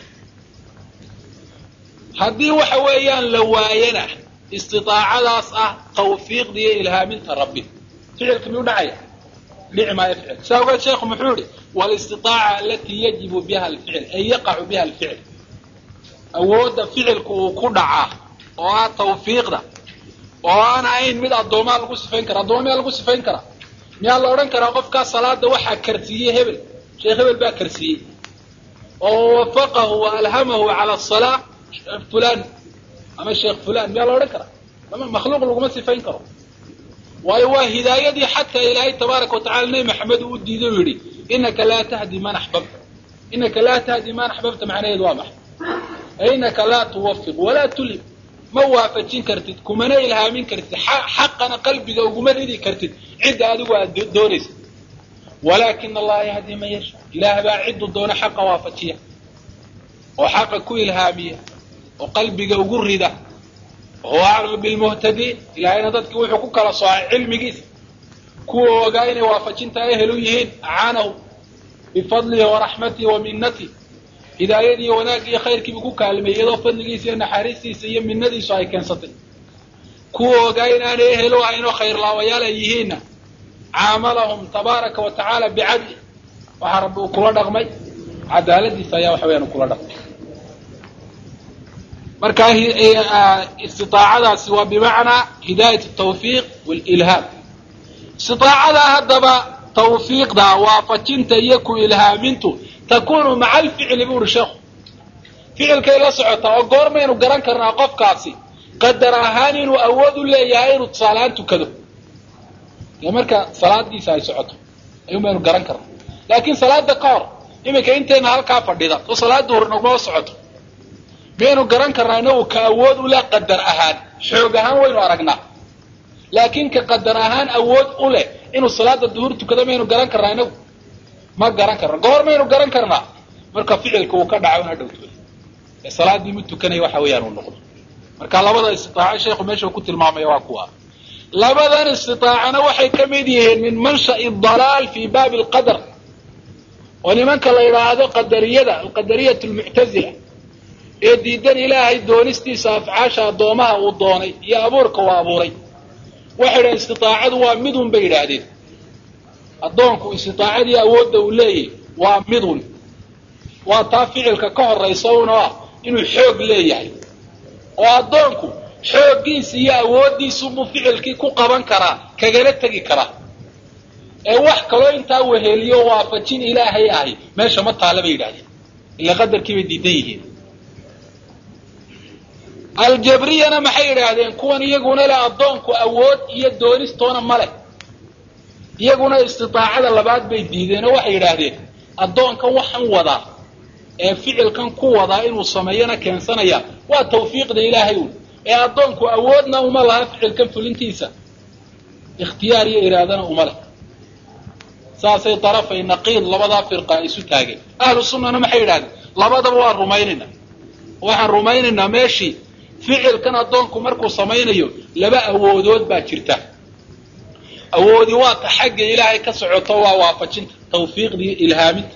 haddii waxa weeyaan la waayana istiaacadaas ah tawfiiqda iyo ilhaaminta rabbi ficilka miyuu dhacaya dhici maayo ficil saa ogeed sheekhu muxuu yihi walistiaaca alatii yajibu biha alficil ay yaqacu biha alficil awoodda ficilku uu ku dhacaa oo ah tawfiiqda oo aan ahayn mid addoomaa lagu sifayn kara addooma miyaa lagu sifayn karaa miyaa la odhan karaa qofkaa salaada waxaa karsiiyey hebel sheekh hebel baa karsiiyey oo wafaqahu wa alhamahu cala asalaa fulan ama sheekh fulan miyaa la odhan karaa makhluuq laguma sifayn karo waayo waa hidaayadii xataa ilaahay tabaaraka wa tacala nebi maxamed uu diiday u yidhi inaka laa tahdi man axbabta inaka laa tahdi man axbabta macnaheedu waa maxay inaka laa tuwafiq walaa tulhim ma waafajin kartid kumana ilhaamin kartid xaqana qalbiga uguma ridi kartid cidda adigu aad doonaysa walaakina allaha yahdi man yasha ilaah baa ciddu doona xaqa waafajiya oo xaqa ku ilhaamiya oo qalbiga ugu rida wahuwa aclamu bilmuhtadiin ilaahayna dadkii wuxuu ku kala soocay cilmigiisa kuwa ogaa inay waafajinta ehel u yihiin acaanahu bifadlihi waraxmatihi wa minatihi hidaayadii iyo wanaagii iyo khayrkiibuu ku kaalmeeyey iyadoo fadligiisa iyo naxariistiisa iyo minadiisu ay keensatay kuwa ogaa inaanay ehel u ahayn oo khayrlaawayaal ay yihiinna caamalahum tabaaraka wa tacaala bicadli waxaa rabbi uu kula dhaqmay cadaaladiisa ayaa waxa weyaan uu kula dhaqmay marka istiaacadaasi waa bimacnaa hidaayat tawfiiq walilhaam istiaacada haddaba tawfiiqda waafajinta iyo ku ilhaamintu takunu maca alficli bu uhi sheekhu ficilkay la socotaa oo goormaynu garan karnaa qofkaasi qadar ahaan inuu awood u leeyahay inuu tusaalahaan tukado dee marka salaadiisa ay socoto ayuun baynu garan karnaa laakiin salaada ka hor iminka intayna halkaa fadhida oo salaada hor naguma socoto miyaynu garan karnaa inagu ka awood u leh qadar ahaan xoog ahaan waynu aragnaa laakiin ka qadar ahaan awood u leh inuu salaada duhur tukado maynu garan karnaa inagu ma garan karna goor maynu garan karnaa marka ficilka uu ka dhaco una dhowto ee salaadii mid tukanaya waxa weeyaan uu noqdo marka labada istitaaco sheekhu meesha ku tilmaamaya waa kuwa labadan istitaacana waxay ka mid yihiin min mansha'i dalaal fi baabi alqadar oo nimanka la yidhaahdo qadariyada alqadariyat almuctazila ee diidan ilaahay doonistiisa afcaasha addoomaha uu doonay iyo abuurka uu abuuray waxay idhahen istitaacadu waa midun bay yidhaahdeen addoonku istitaacadii awoodda uu leeyahy waa midun waa taa ficilka ka horaysa una ah inuu xoog leeyahay oo addoonku xooggiisa iyo awooddiisubuu ficilkii ku qaban karaa kagala tegi karaa ee wax kaloo intaa weheliyo waafajin ilaahay ahay meesha ma taalla bay yidhahdeen ila qadarkii bay diidan yihiin aljabriyana maxay yidhaahdeen kuwan iyaguna leh addoonku awood iyo doonistoona ma leh iyaguna istidaacada labaad bay diideen oo waxay yidhaahdeen addoonkan waxaan wadaa ee ficilkan ku wadaa inuu sameeyana keensanaya waa tawfiiqda ilaahay un ee addoonku awoodna uma laha ficilkan fulintiisa ikhtiyaar iyo iraadana uma leh saasay darafay naqiid labadaa firqa isu taageen ahlu sunnana maxay yidhahdeen labadaba waan rumaynaynaa waxaan rumaynaynaa meeshii ficilkan addoonku markuu samaynayo laba awoodood baa jirta awoodi waa ta xagga ilaahay ka socoto waa waafajinta tawfiiqda iyo ilhaaminta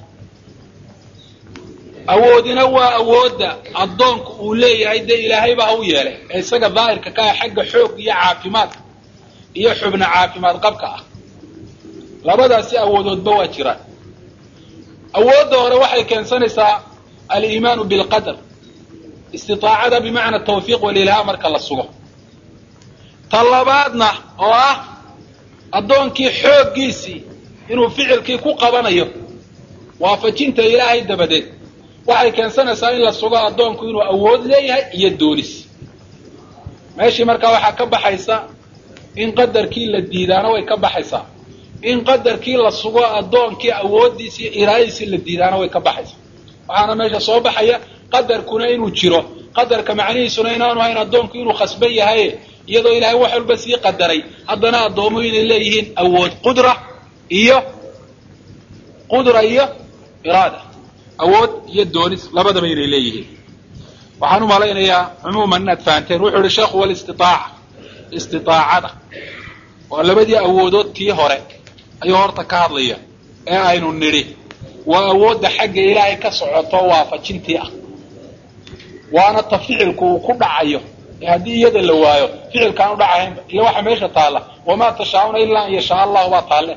awoodina waa awoodda addoonku uu leeyahay dee ilaahayba ha u yeelay ee isaga daahirka ka ah xagga xoog iyo caafimaadka iyo xubna caafimaad qabka ah labadaasi awoodoodba waa jiraan awoodda hore waxay keensanaysaa aliimaanu bilqadar istiaacada bimacna tawfiiq walilhaam marka la sugo ta labaadna oo ah addoonkii xooggiisii inuu ficilkii ku qabanayo waafajinta ilaahay dabadeed waxay keensanaysaa in la sugo addoonku inuu awood leeyahay iyo doonis meeshii markaa waxaa ka baxaysa in qadarkii la diidaana way ka baxaysaa in qadarkii la sugo addoonkii awooddiisi iyo iraadadiisii la diidaana way ka baxaysaa waxaana meesha soo baxaya qadarkuna inuu jiro qadarka macnihiisuna inaanu hayn addoonku inuu khasban yahay iyadoo ilaahay wax walba sii qadaray haddana addoomuhu inay leeyihiin awood qudra iyo qudra iyo iraada awood iyo doonis labadaba inay leeyihiin waxaan u malaynayaa cumuuman inaad fahanteen wuxuu yihi sheekhu walistiaaca istiaacada waa labadii awoodood tii hore ayuu horta ka hadlaya ee aynu nidhi waa awoodda xagga ilaahay ka socoto waafajintii ah waana ta ficilku uu ku dhacayo ee haddii iyada la waayo ficilkaan u dhacahaynba ila waxa meesha taalla wamaa tashaa'una ilaa an yashaa allahu baa taalle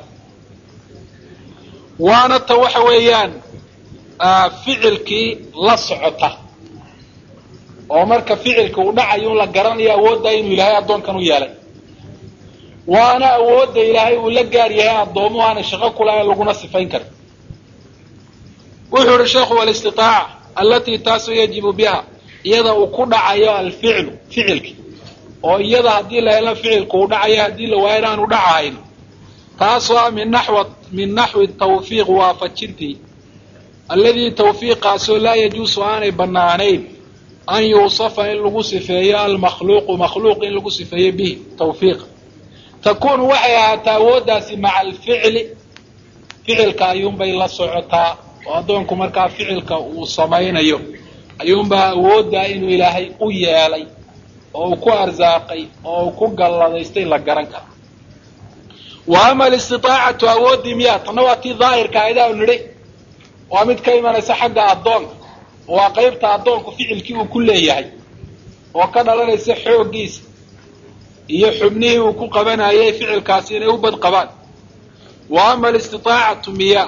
waana ta waxa weeyaan ficilkii la socota oo marka ficilka uu dhacayo un la garanayo awoodda inuu ilaahay addoonkan u yeelay waana awoodda ilaahay uu la gaar yahay addoomuhu aanay shaqo kulahayn laguna sifayn karin wuxuu ihi sheekhu walistiaaca allatii taasoo yajibu biha iyada uu ku dhacayo alficlu ficilki oo iyada haddii la helo ficilku uu dhacayo haddii la waayo inaanu dhacahayn taasoo ah min naxw min naxwi tawfiiq waafajintii alladii tawfiiqaasoo laa yajuusu aanay bannaanayn an yuusafa in lagu sifeeyo almakhluuqu makhluuq in lagu sifeeyo bihi tawfiiqa takuunu waxay ahaataa awooddaasi maca alficli ficilka ayuunbay la socotaa oo addoonku markaa ficilka uu samaynayo ayuunbaa awooddaa inuu ilaahay u yeelay oo uu ku arsaaqay oo uu ku galladaystay la garan kara wa ama alistiaacatu awooddii miyaa tanna waa tii daahirka aydaa nidhi waa mid ka imanaysa xagga addoonka waa qaybta addoonku ficilkii uu ku leeyahay oo ka dhalanaysa xooggiisa iyo xubnihii uu ku qabanayay ficilkaasi inay u bad qabaan wa ama alistiaacatu miyaa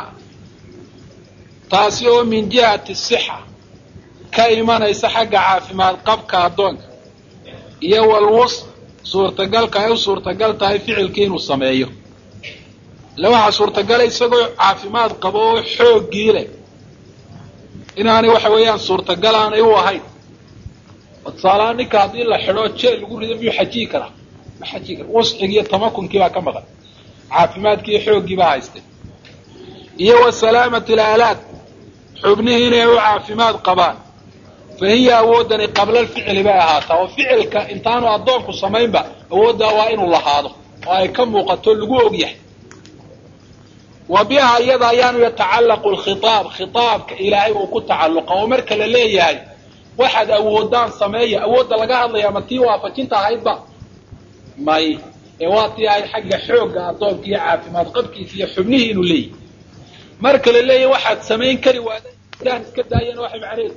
taasi oo min jihati sixa ka imanaysa xagga caafimaad qabka addoonka iyo walwus suurtagalka ay u suurtagal tahay ficilkii inuu sameeyo ille waxaa suurtagala isagoo caafimaad qabo oo xooggii leh inaanay waxa weeyaan suurtagal aanay u ahayn oo tusaalahaan ninka haddii la xidho jeel lagu rido miyuu xajiyi karaa ma xajiyi kara wuscigii iyo tamakunkii baa ka maqan caafimaadkii iyo xooggii baa haystay iyo wa salaamati alaalaad xubnihii inay u caafimaad qabaan fa hiya awooddani qabla alficli bay ahaataa oo ficilka intaanu addoonku samaynba awooddaa waa inuu lahaado oo ay ka muuqato lagu og yahay wa biha iyada ayaanu yatacallaqu alkhitaab khitaabka ilaahay uu ku tacalluqa oo marka la leeyahay waxaad awoodaan sameeya awoodda laga hadlaya ma tii waafajinta ahaydba may ee waa tii ahayd xagga xoogga addoonka iyo caafimaad qabkiisa iyo xubnihii inuu leeyahy marka la leeyahay waxaad samayn kari waadaan iska daayana waxay macnaheedu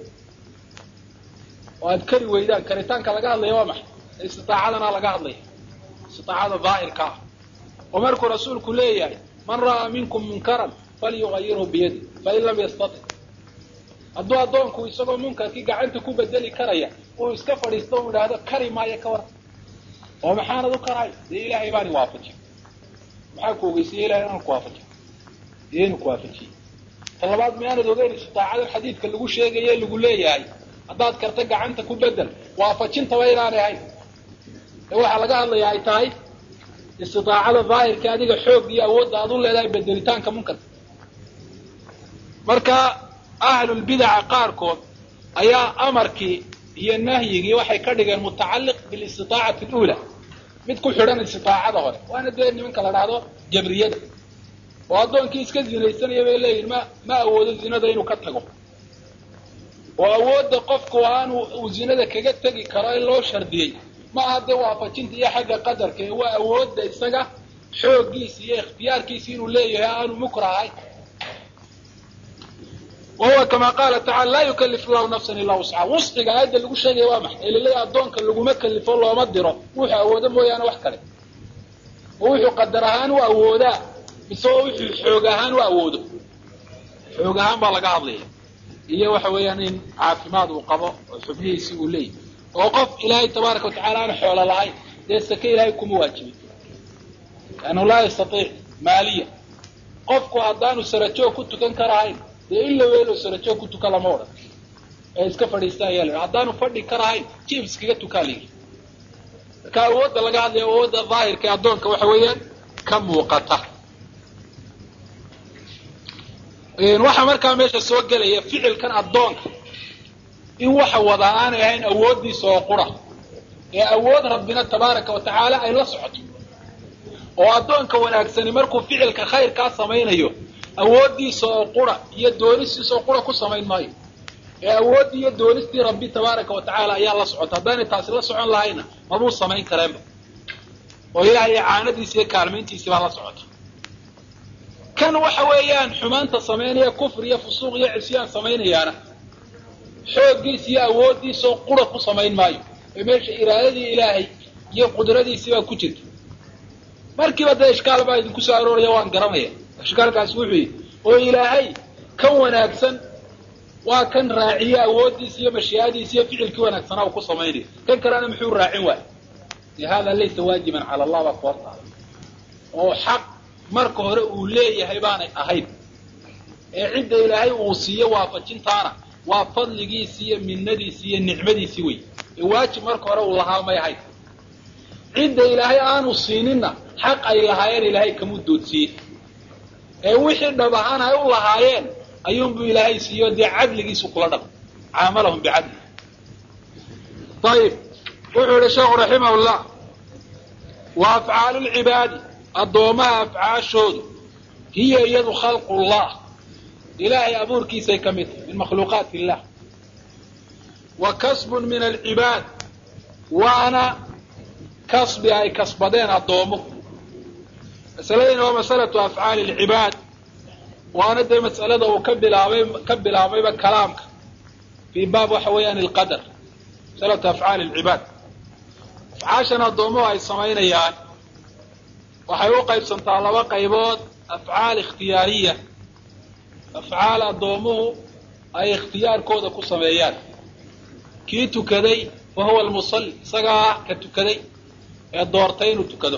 oo aad kari weydaan karitaanka laga hadlaya waa maxay istiaacadana laga hadlaya istiaacada daahirka ah oo markuu rasuulku leeyahay man ra'aa minkum munkaran falyugayirhu biyadi fain lam yastatic hadduu addoonku isagoo munkarkii gacanta ku bedeli karaya uu iska fadhiisto u idhaahdo kari maayo ka waran oo maxaanad u karahay dee ilaahay baani waafajiy maxaa ku ogeysiye ilahay inaan ku waafajiy dee inu ku waafajiyey ta labaad miyaanad ogeyn istidaacada xadiidka lagu sheegaye lagu leeyahay haddaad karta gacanta ku bedel waafajintaba inaanay ahayn ee waxaa laga hadlaya ay tahay istidaacada daahirka adiga xoog iyo awoodda aad u leedahay bedelitaanka munkarka marka ahlulbidaca qaarkood ayaa amarkii iyo nahyigii waxay ka dhigeen mutacalliq bilistidaacati aluula mid ku xidhan istidaacada hore waana dee nimanka la dhahdo jabriyada oo addoonkii iska zinaysanaya bay leeyihin ma ma awoodo zinada inuu ka tago oo awoodda qofku aanu uu zinada kaga tegi karo in loo shardiyey ma aha dee waafajinta iyo xagga qadarka ee waa awoodda isaga xooggiisa iyo ikhtiyaarkiisa inuu leeyahay aanu mukrahay wahuwa kama qaala tacala laa yukalif llahu nafsan ilaa wuscaha wusciga aayadda lagu sheegaya waa maxay ee laleeyahay addoonka laguma kalifo looma diro wuxuu awoodo mooyaane wax kale oo wuxuu qadar ahaan u awoodaa mise oo wuxuu xoog ahaan u awoodo xoog ahaan baa laga hadlaya iyo waxa weeyaan in caafimaad uu qabo oo xubnihiisii uu leeyahy oo qof ilaahay tabaaraka watacala aan xoolo lahayn dee sake ilaahay kuma waajibin liannahu laa yastaiic maaliya qofku haddaanu sarajoog ku tukan karahayn dee ila weelo sarajoog ku tuka lama odhan ee iska fadhiista ayaa la haddaanu fadhi karahayn jib iskaga tukaa layidhi marka awoodda laga hadlaya awoodda daahirka ee addoonka waxa weeyaan ka muuqata waxaa markaa meesha soo gelaya ficilkan addoonka in waxa wadaa aanay ahayn awooddiisa oo qura ee awood rabbina tabaaraka wa tacaala ay la socoto oo addoonka wanaagsani markuu ficilka khayrkaa samaynayo awooddiisa oo qura iyo doonistiisa oo qura ku samayn maayo ee awooddii iyo doonistii rabbi tabaaraka wa tacaala ayaa la socota haddaanay taasi la socon lahayna mabuu samayn kareenba oo ilaahay icaanadiisa iyo kaalmayntiisii baa la socota kan waxa weeyaan xumaanta samaynaya kufr iyo fusuuq iyo cisyaan samaynayaana xooggiisa iyo awooddiisaoo qura ku samayn maayo ee meesha iraadadii ilaahay iyo qudradiisii baa ku jirta markiiba dee ishkaal baa idinku soo arooraya waan garanaya ishkaalkaasi wuxuu yidhi oo ilaahay kan wanaagsan waa kan raaciye awooddiisa iyo mashii'adiisa iyo ficilkii wanaagsanaa uu ku samaynayo kan kalena muxuu raacin waaya de hada laysa waajiban cala allah baa koortaa oo xaq marka hore uu leeyahay baanay ahayn ee cidda ilaahay uu siiyo waafajintaana waa fadligiisi iyo minnadiisi iyo nicmadiisii wey ee waajib marka hore uu lahaa may ahayn cidda ilaahay aanu siininna xaq ay lahaayeen ilaahay kamuu doodsiiyey ee wixii dhab ahaan ay u lahaayeen ayuunbuu ilaahay siiyo dee cadligiisu kula dhab caamalahum bicadli ayib wuxuu yihi sheekhu raximah llah wa afcaalu lcibaadi addoomaha afcaashoodu hiya iyadu khalqu llah ilaahay abuurkiisay ka mid tahay min makhluuqaati illah wa kasbun min alcibaad waana kasbi ay kasbadeen addoomo masaladani waa masalatu afcaali alcibaad waana dee mas'alada uu ka bilaabay ka bilaabayba kalaamka fii baab waxa weeyaan alqadar masalatu afcaali alcibaad afcaashan addoomuhu ay samaynayaan waxay u qaybsantaa laba qaybood afcaal ikhtiyaariya afcaal addoomuhu ay ikhtiyaarkooda ku sameeyaan kii tukaday fa huwa almusalli isagaa ah ka tukaday ee doortay inuu tukado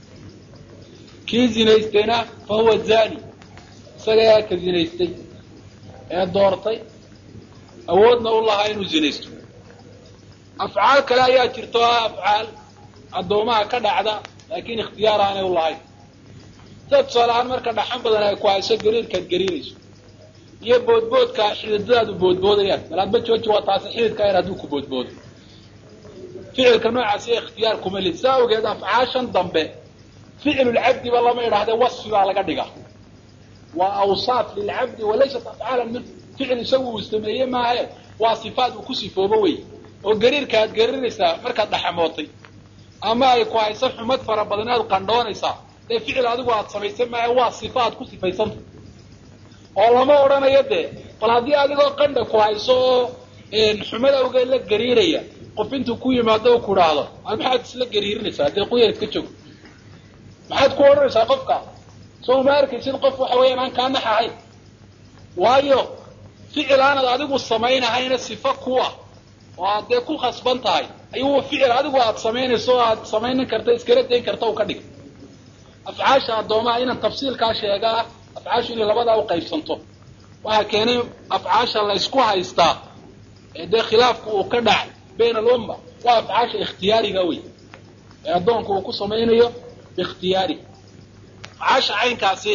kii zinaystayna fa huwa zani isagaa ka zinaystay ee doortay awoodna u lahaa inuu zinaysto afcaal kale ayaa jirta oo ah afcaal addoomaha ka dhacda laakiin ikhtiyaar aanay u lahayn sida tusaale ahaan marka dhaxan badan ay ku hayso gariirkaad gariirayso iyo boodboodka xididadaadu boodboodayaan malaadba jooji waa taasi xididka yar hadduu ku boodboodo ficilka noocaasi ikhtiyaar kuma lid saa awgeed afcaashan dambe ficlulcabdiba lama idhahdee wasfi baa laga dhigaa waa awsaaf lilcabdi walaysat afcaalan min ficil isagu uu sameeye maahe waa sifaat uu ku sifoobo wey oo gariirka aad gariiraysaa markaad dhaxamootay ama ay ku hayso xumad fara badan aad qandhoonaysaa dee ficil adigu aad samaysay maahe waa sifa aad ku sifaysanta oo lama odhanayo dee bal haddii adigoo qandha ku hayso oo xumad awgeed la gariiraya qof intuu ku yimaado u ku dhaahdo maxaad isla gariirinaysaa dee quyar iska joog maxaad ku odhanaysaa qofka soo ma arkaysid qof waxa weeyaan aan kaa nax ahayn waayo ficil aanad adigu samaynahayna sifo kuwa oo aad dee ku khasban tahay ayuu ficil adigu aad samaynayso o aad samaynin karta iskala dayn karta u ka dhig afcaasha addoomaha inaan tafsiilkaa sheegaa afcaashu inay labadaa u qaybsanto waxaa keenay afcaasha la ysku haystaa ee dee khilaafku uu ka dhacay bayna alumma waa afcaasha ikhtiyaariga wey ee addoonku uu ku samaynayo biikhtiyaari afcaasha caynkaasi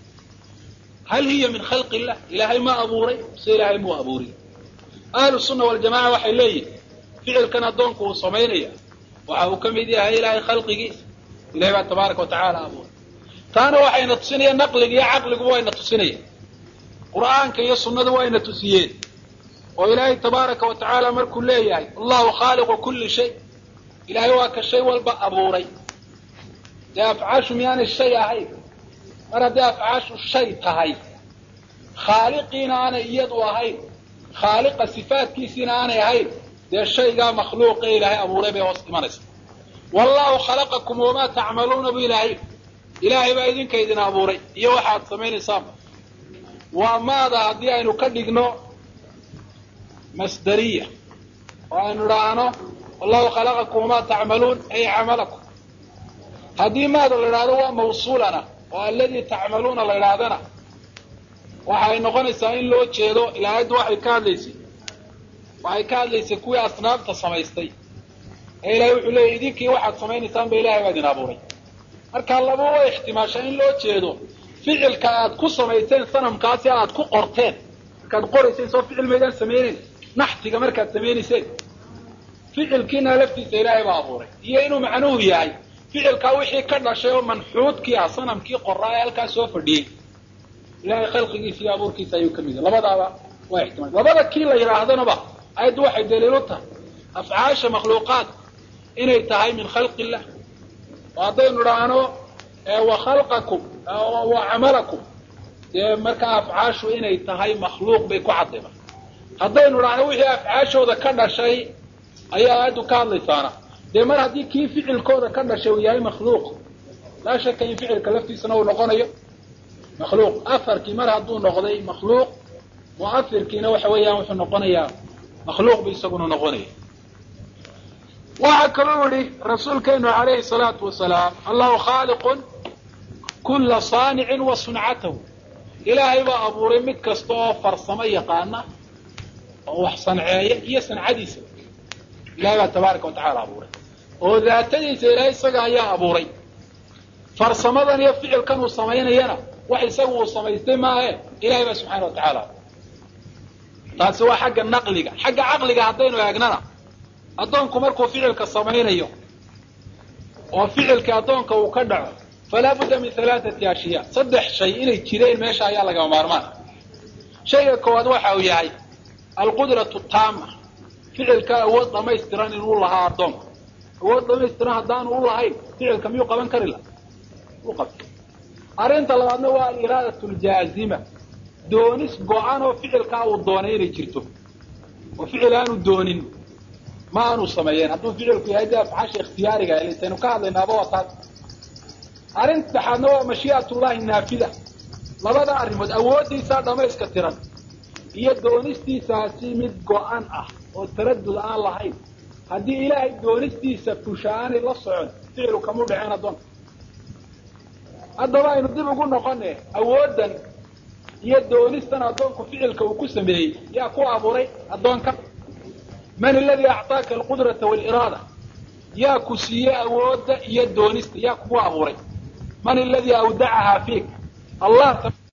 hal hiya min khalqi illah ilaahay ma abuuray mise ilaahay muu abuurin ahlu sunna waljamaca waxay leeyihin ficilkan addoonku uu samaynaya waxa uu ka mid yahay ilaahay khalqigiisa ilahay baa tabaaraka wa tacaala abuuray taana waxayna tusinayaan naqliga iyo caqliguba wayna tusinayaan qur'aanka iyo sunnadu wayna tusiyeen oo ilaahay tabaaraka wa tacaala markuu leeyahay allahu khaaliqu kulli shay ilaahay waa ka shay walba abuuray dee afcaashu miyaanay shay ahayn mar haddii afcaashu shay tahay khaaliqiina aanay iyadu ahayn khaaliqa sifaadkiisiina aanay ahayn dee shaygaa makhluuqe ilaahay abuuray bay hoos imanaysa wallahu khalaqakum wamaa tacmaluuna bu ilaahay ilaahay baa idinka idin abuuray iyo waxaad samaynaysaanba waa maada haddii aynu ka dhigno masdariya oo aynu idhaahno wallahu khalaqakum wamaa tacmaluun ay camalakum haddii maada la idhahdo waa mawsuulana oo alladii tacmaluuna la idhaahdana waxay noqonaysaa in loo jeedo ilaayaddu waxay ka hadlaysay waxay ka hadlaysay kuwii asnaabta samaystay ee ilahay wuxuu leeyahy idinkii waxaad samaynaysaan ba ilahay baa idin abuuray marka laba way ixtimaashaa in loo jeedo ficilka aad ku samayseen sanamkaasi aad ku qorteen markaad qorayseen soo ficil maydaan samayneyn naxtiga markaad samaynayseen ficilkiina laftiisa ilaahay baa abuuray iyo inuu macnuhu yahay ficilkaa wixii ka dhashay oo manxuudkii ah sanamkii qoraa ee halkaa soo fadhiyey ilahay khalqigiisa iyo abuurkiisa ayuu ka mid yahay labadaaba waa ixtimaal labada kii la yidhaahdanaba ayaddu waxay daliil u tahay afcaasha makhluuqaad inay tahay min khalqi illah oo haddaynu idhaahno wa khalqakum wa camalakum dee markaa afcaashu inay tahay makhluuq bay ku cadayba haddaynu idhaahno wixii afcaashooda ka dhashay ayaa aayaddu ka hadlaysaana dee mar haddii kii ficilkooda ka dhashay uu yahay makhluuq laa shaka in ficilka laftiisana uu noqonayo makhluuq afarkii mar hadduu noqday makhluuq mu'afirkiina waxa weeyaan wuxuu noqonayaa makhluuq bu isaguna noqonaya waxaa kaloo yihi rasuulkeenu calayhi salaatu wasalaam allahu khaaliqun kulla saanicin wa suncatahu ilaahay baa abuuray mid kasta oo farsamo yaqaana oo wax sanceeya iyo sancadiisa ilahay baa tabaaraka wa tacaala abuuray oo daatadiisa ilaahay isaga ayaa abuuray farsamadan iyo ficilkan uu samaynayana wax isagu uu samaystay maahe ilahay baa subxaana wa tacaala taasi waa xagga naqliga xagga caqliga haddaynu eegnana addoonku markuu ficilka samaynayo oo ficilkii addoonka uu ka dhaco falaa budda min halaathati ashyaa saddex shay inay jireen meesha ayaa lagama maarmaan shayga koowaad waxa uu yahay alqudratu taama ficilka awood dhamaystiran inuu lahaa addoonka awood dhamaystiran haddaanu u lahayn ficilka miyuu qaban kari laha u qabta arrinta labaadna waa aliraadatu ljaazima doonis go-an oo ficilkaa uu doonay inay jirto oo ficil aanu doonin ma aanu sameeyeen hadduu ficilku yahay dee afcaasha ikhtiyaariga laytaynu ka hadlaynaaba waa taas arrin saddexaadna waa mashii'atullahi naafida labada arrimood awooddiisaa dhamayska tiran iyo doonistiisaasi mid go-an ah oo taradud aan lahayn haddii ilaahay doonistiisa fusha aanay la socon ficilu kamu dhaceen addoonka haddaba aynu dib ugu noqone awooddan iyo doonistan addoonku ficilka uu ku sameeyey yaa ku abuuray addoonka man aladii acطaaka alqudrata wاliraada yaa ku siiyey awoodda iyo doonista yaa kugu abuuray man aladii awdacahaa fiik allah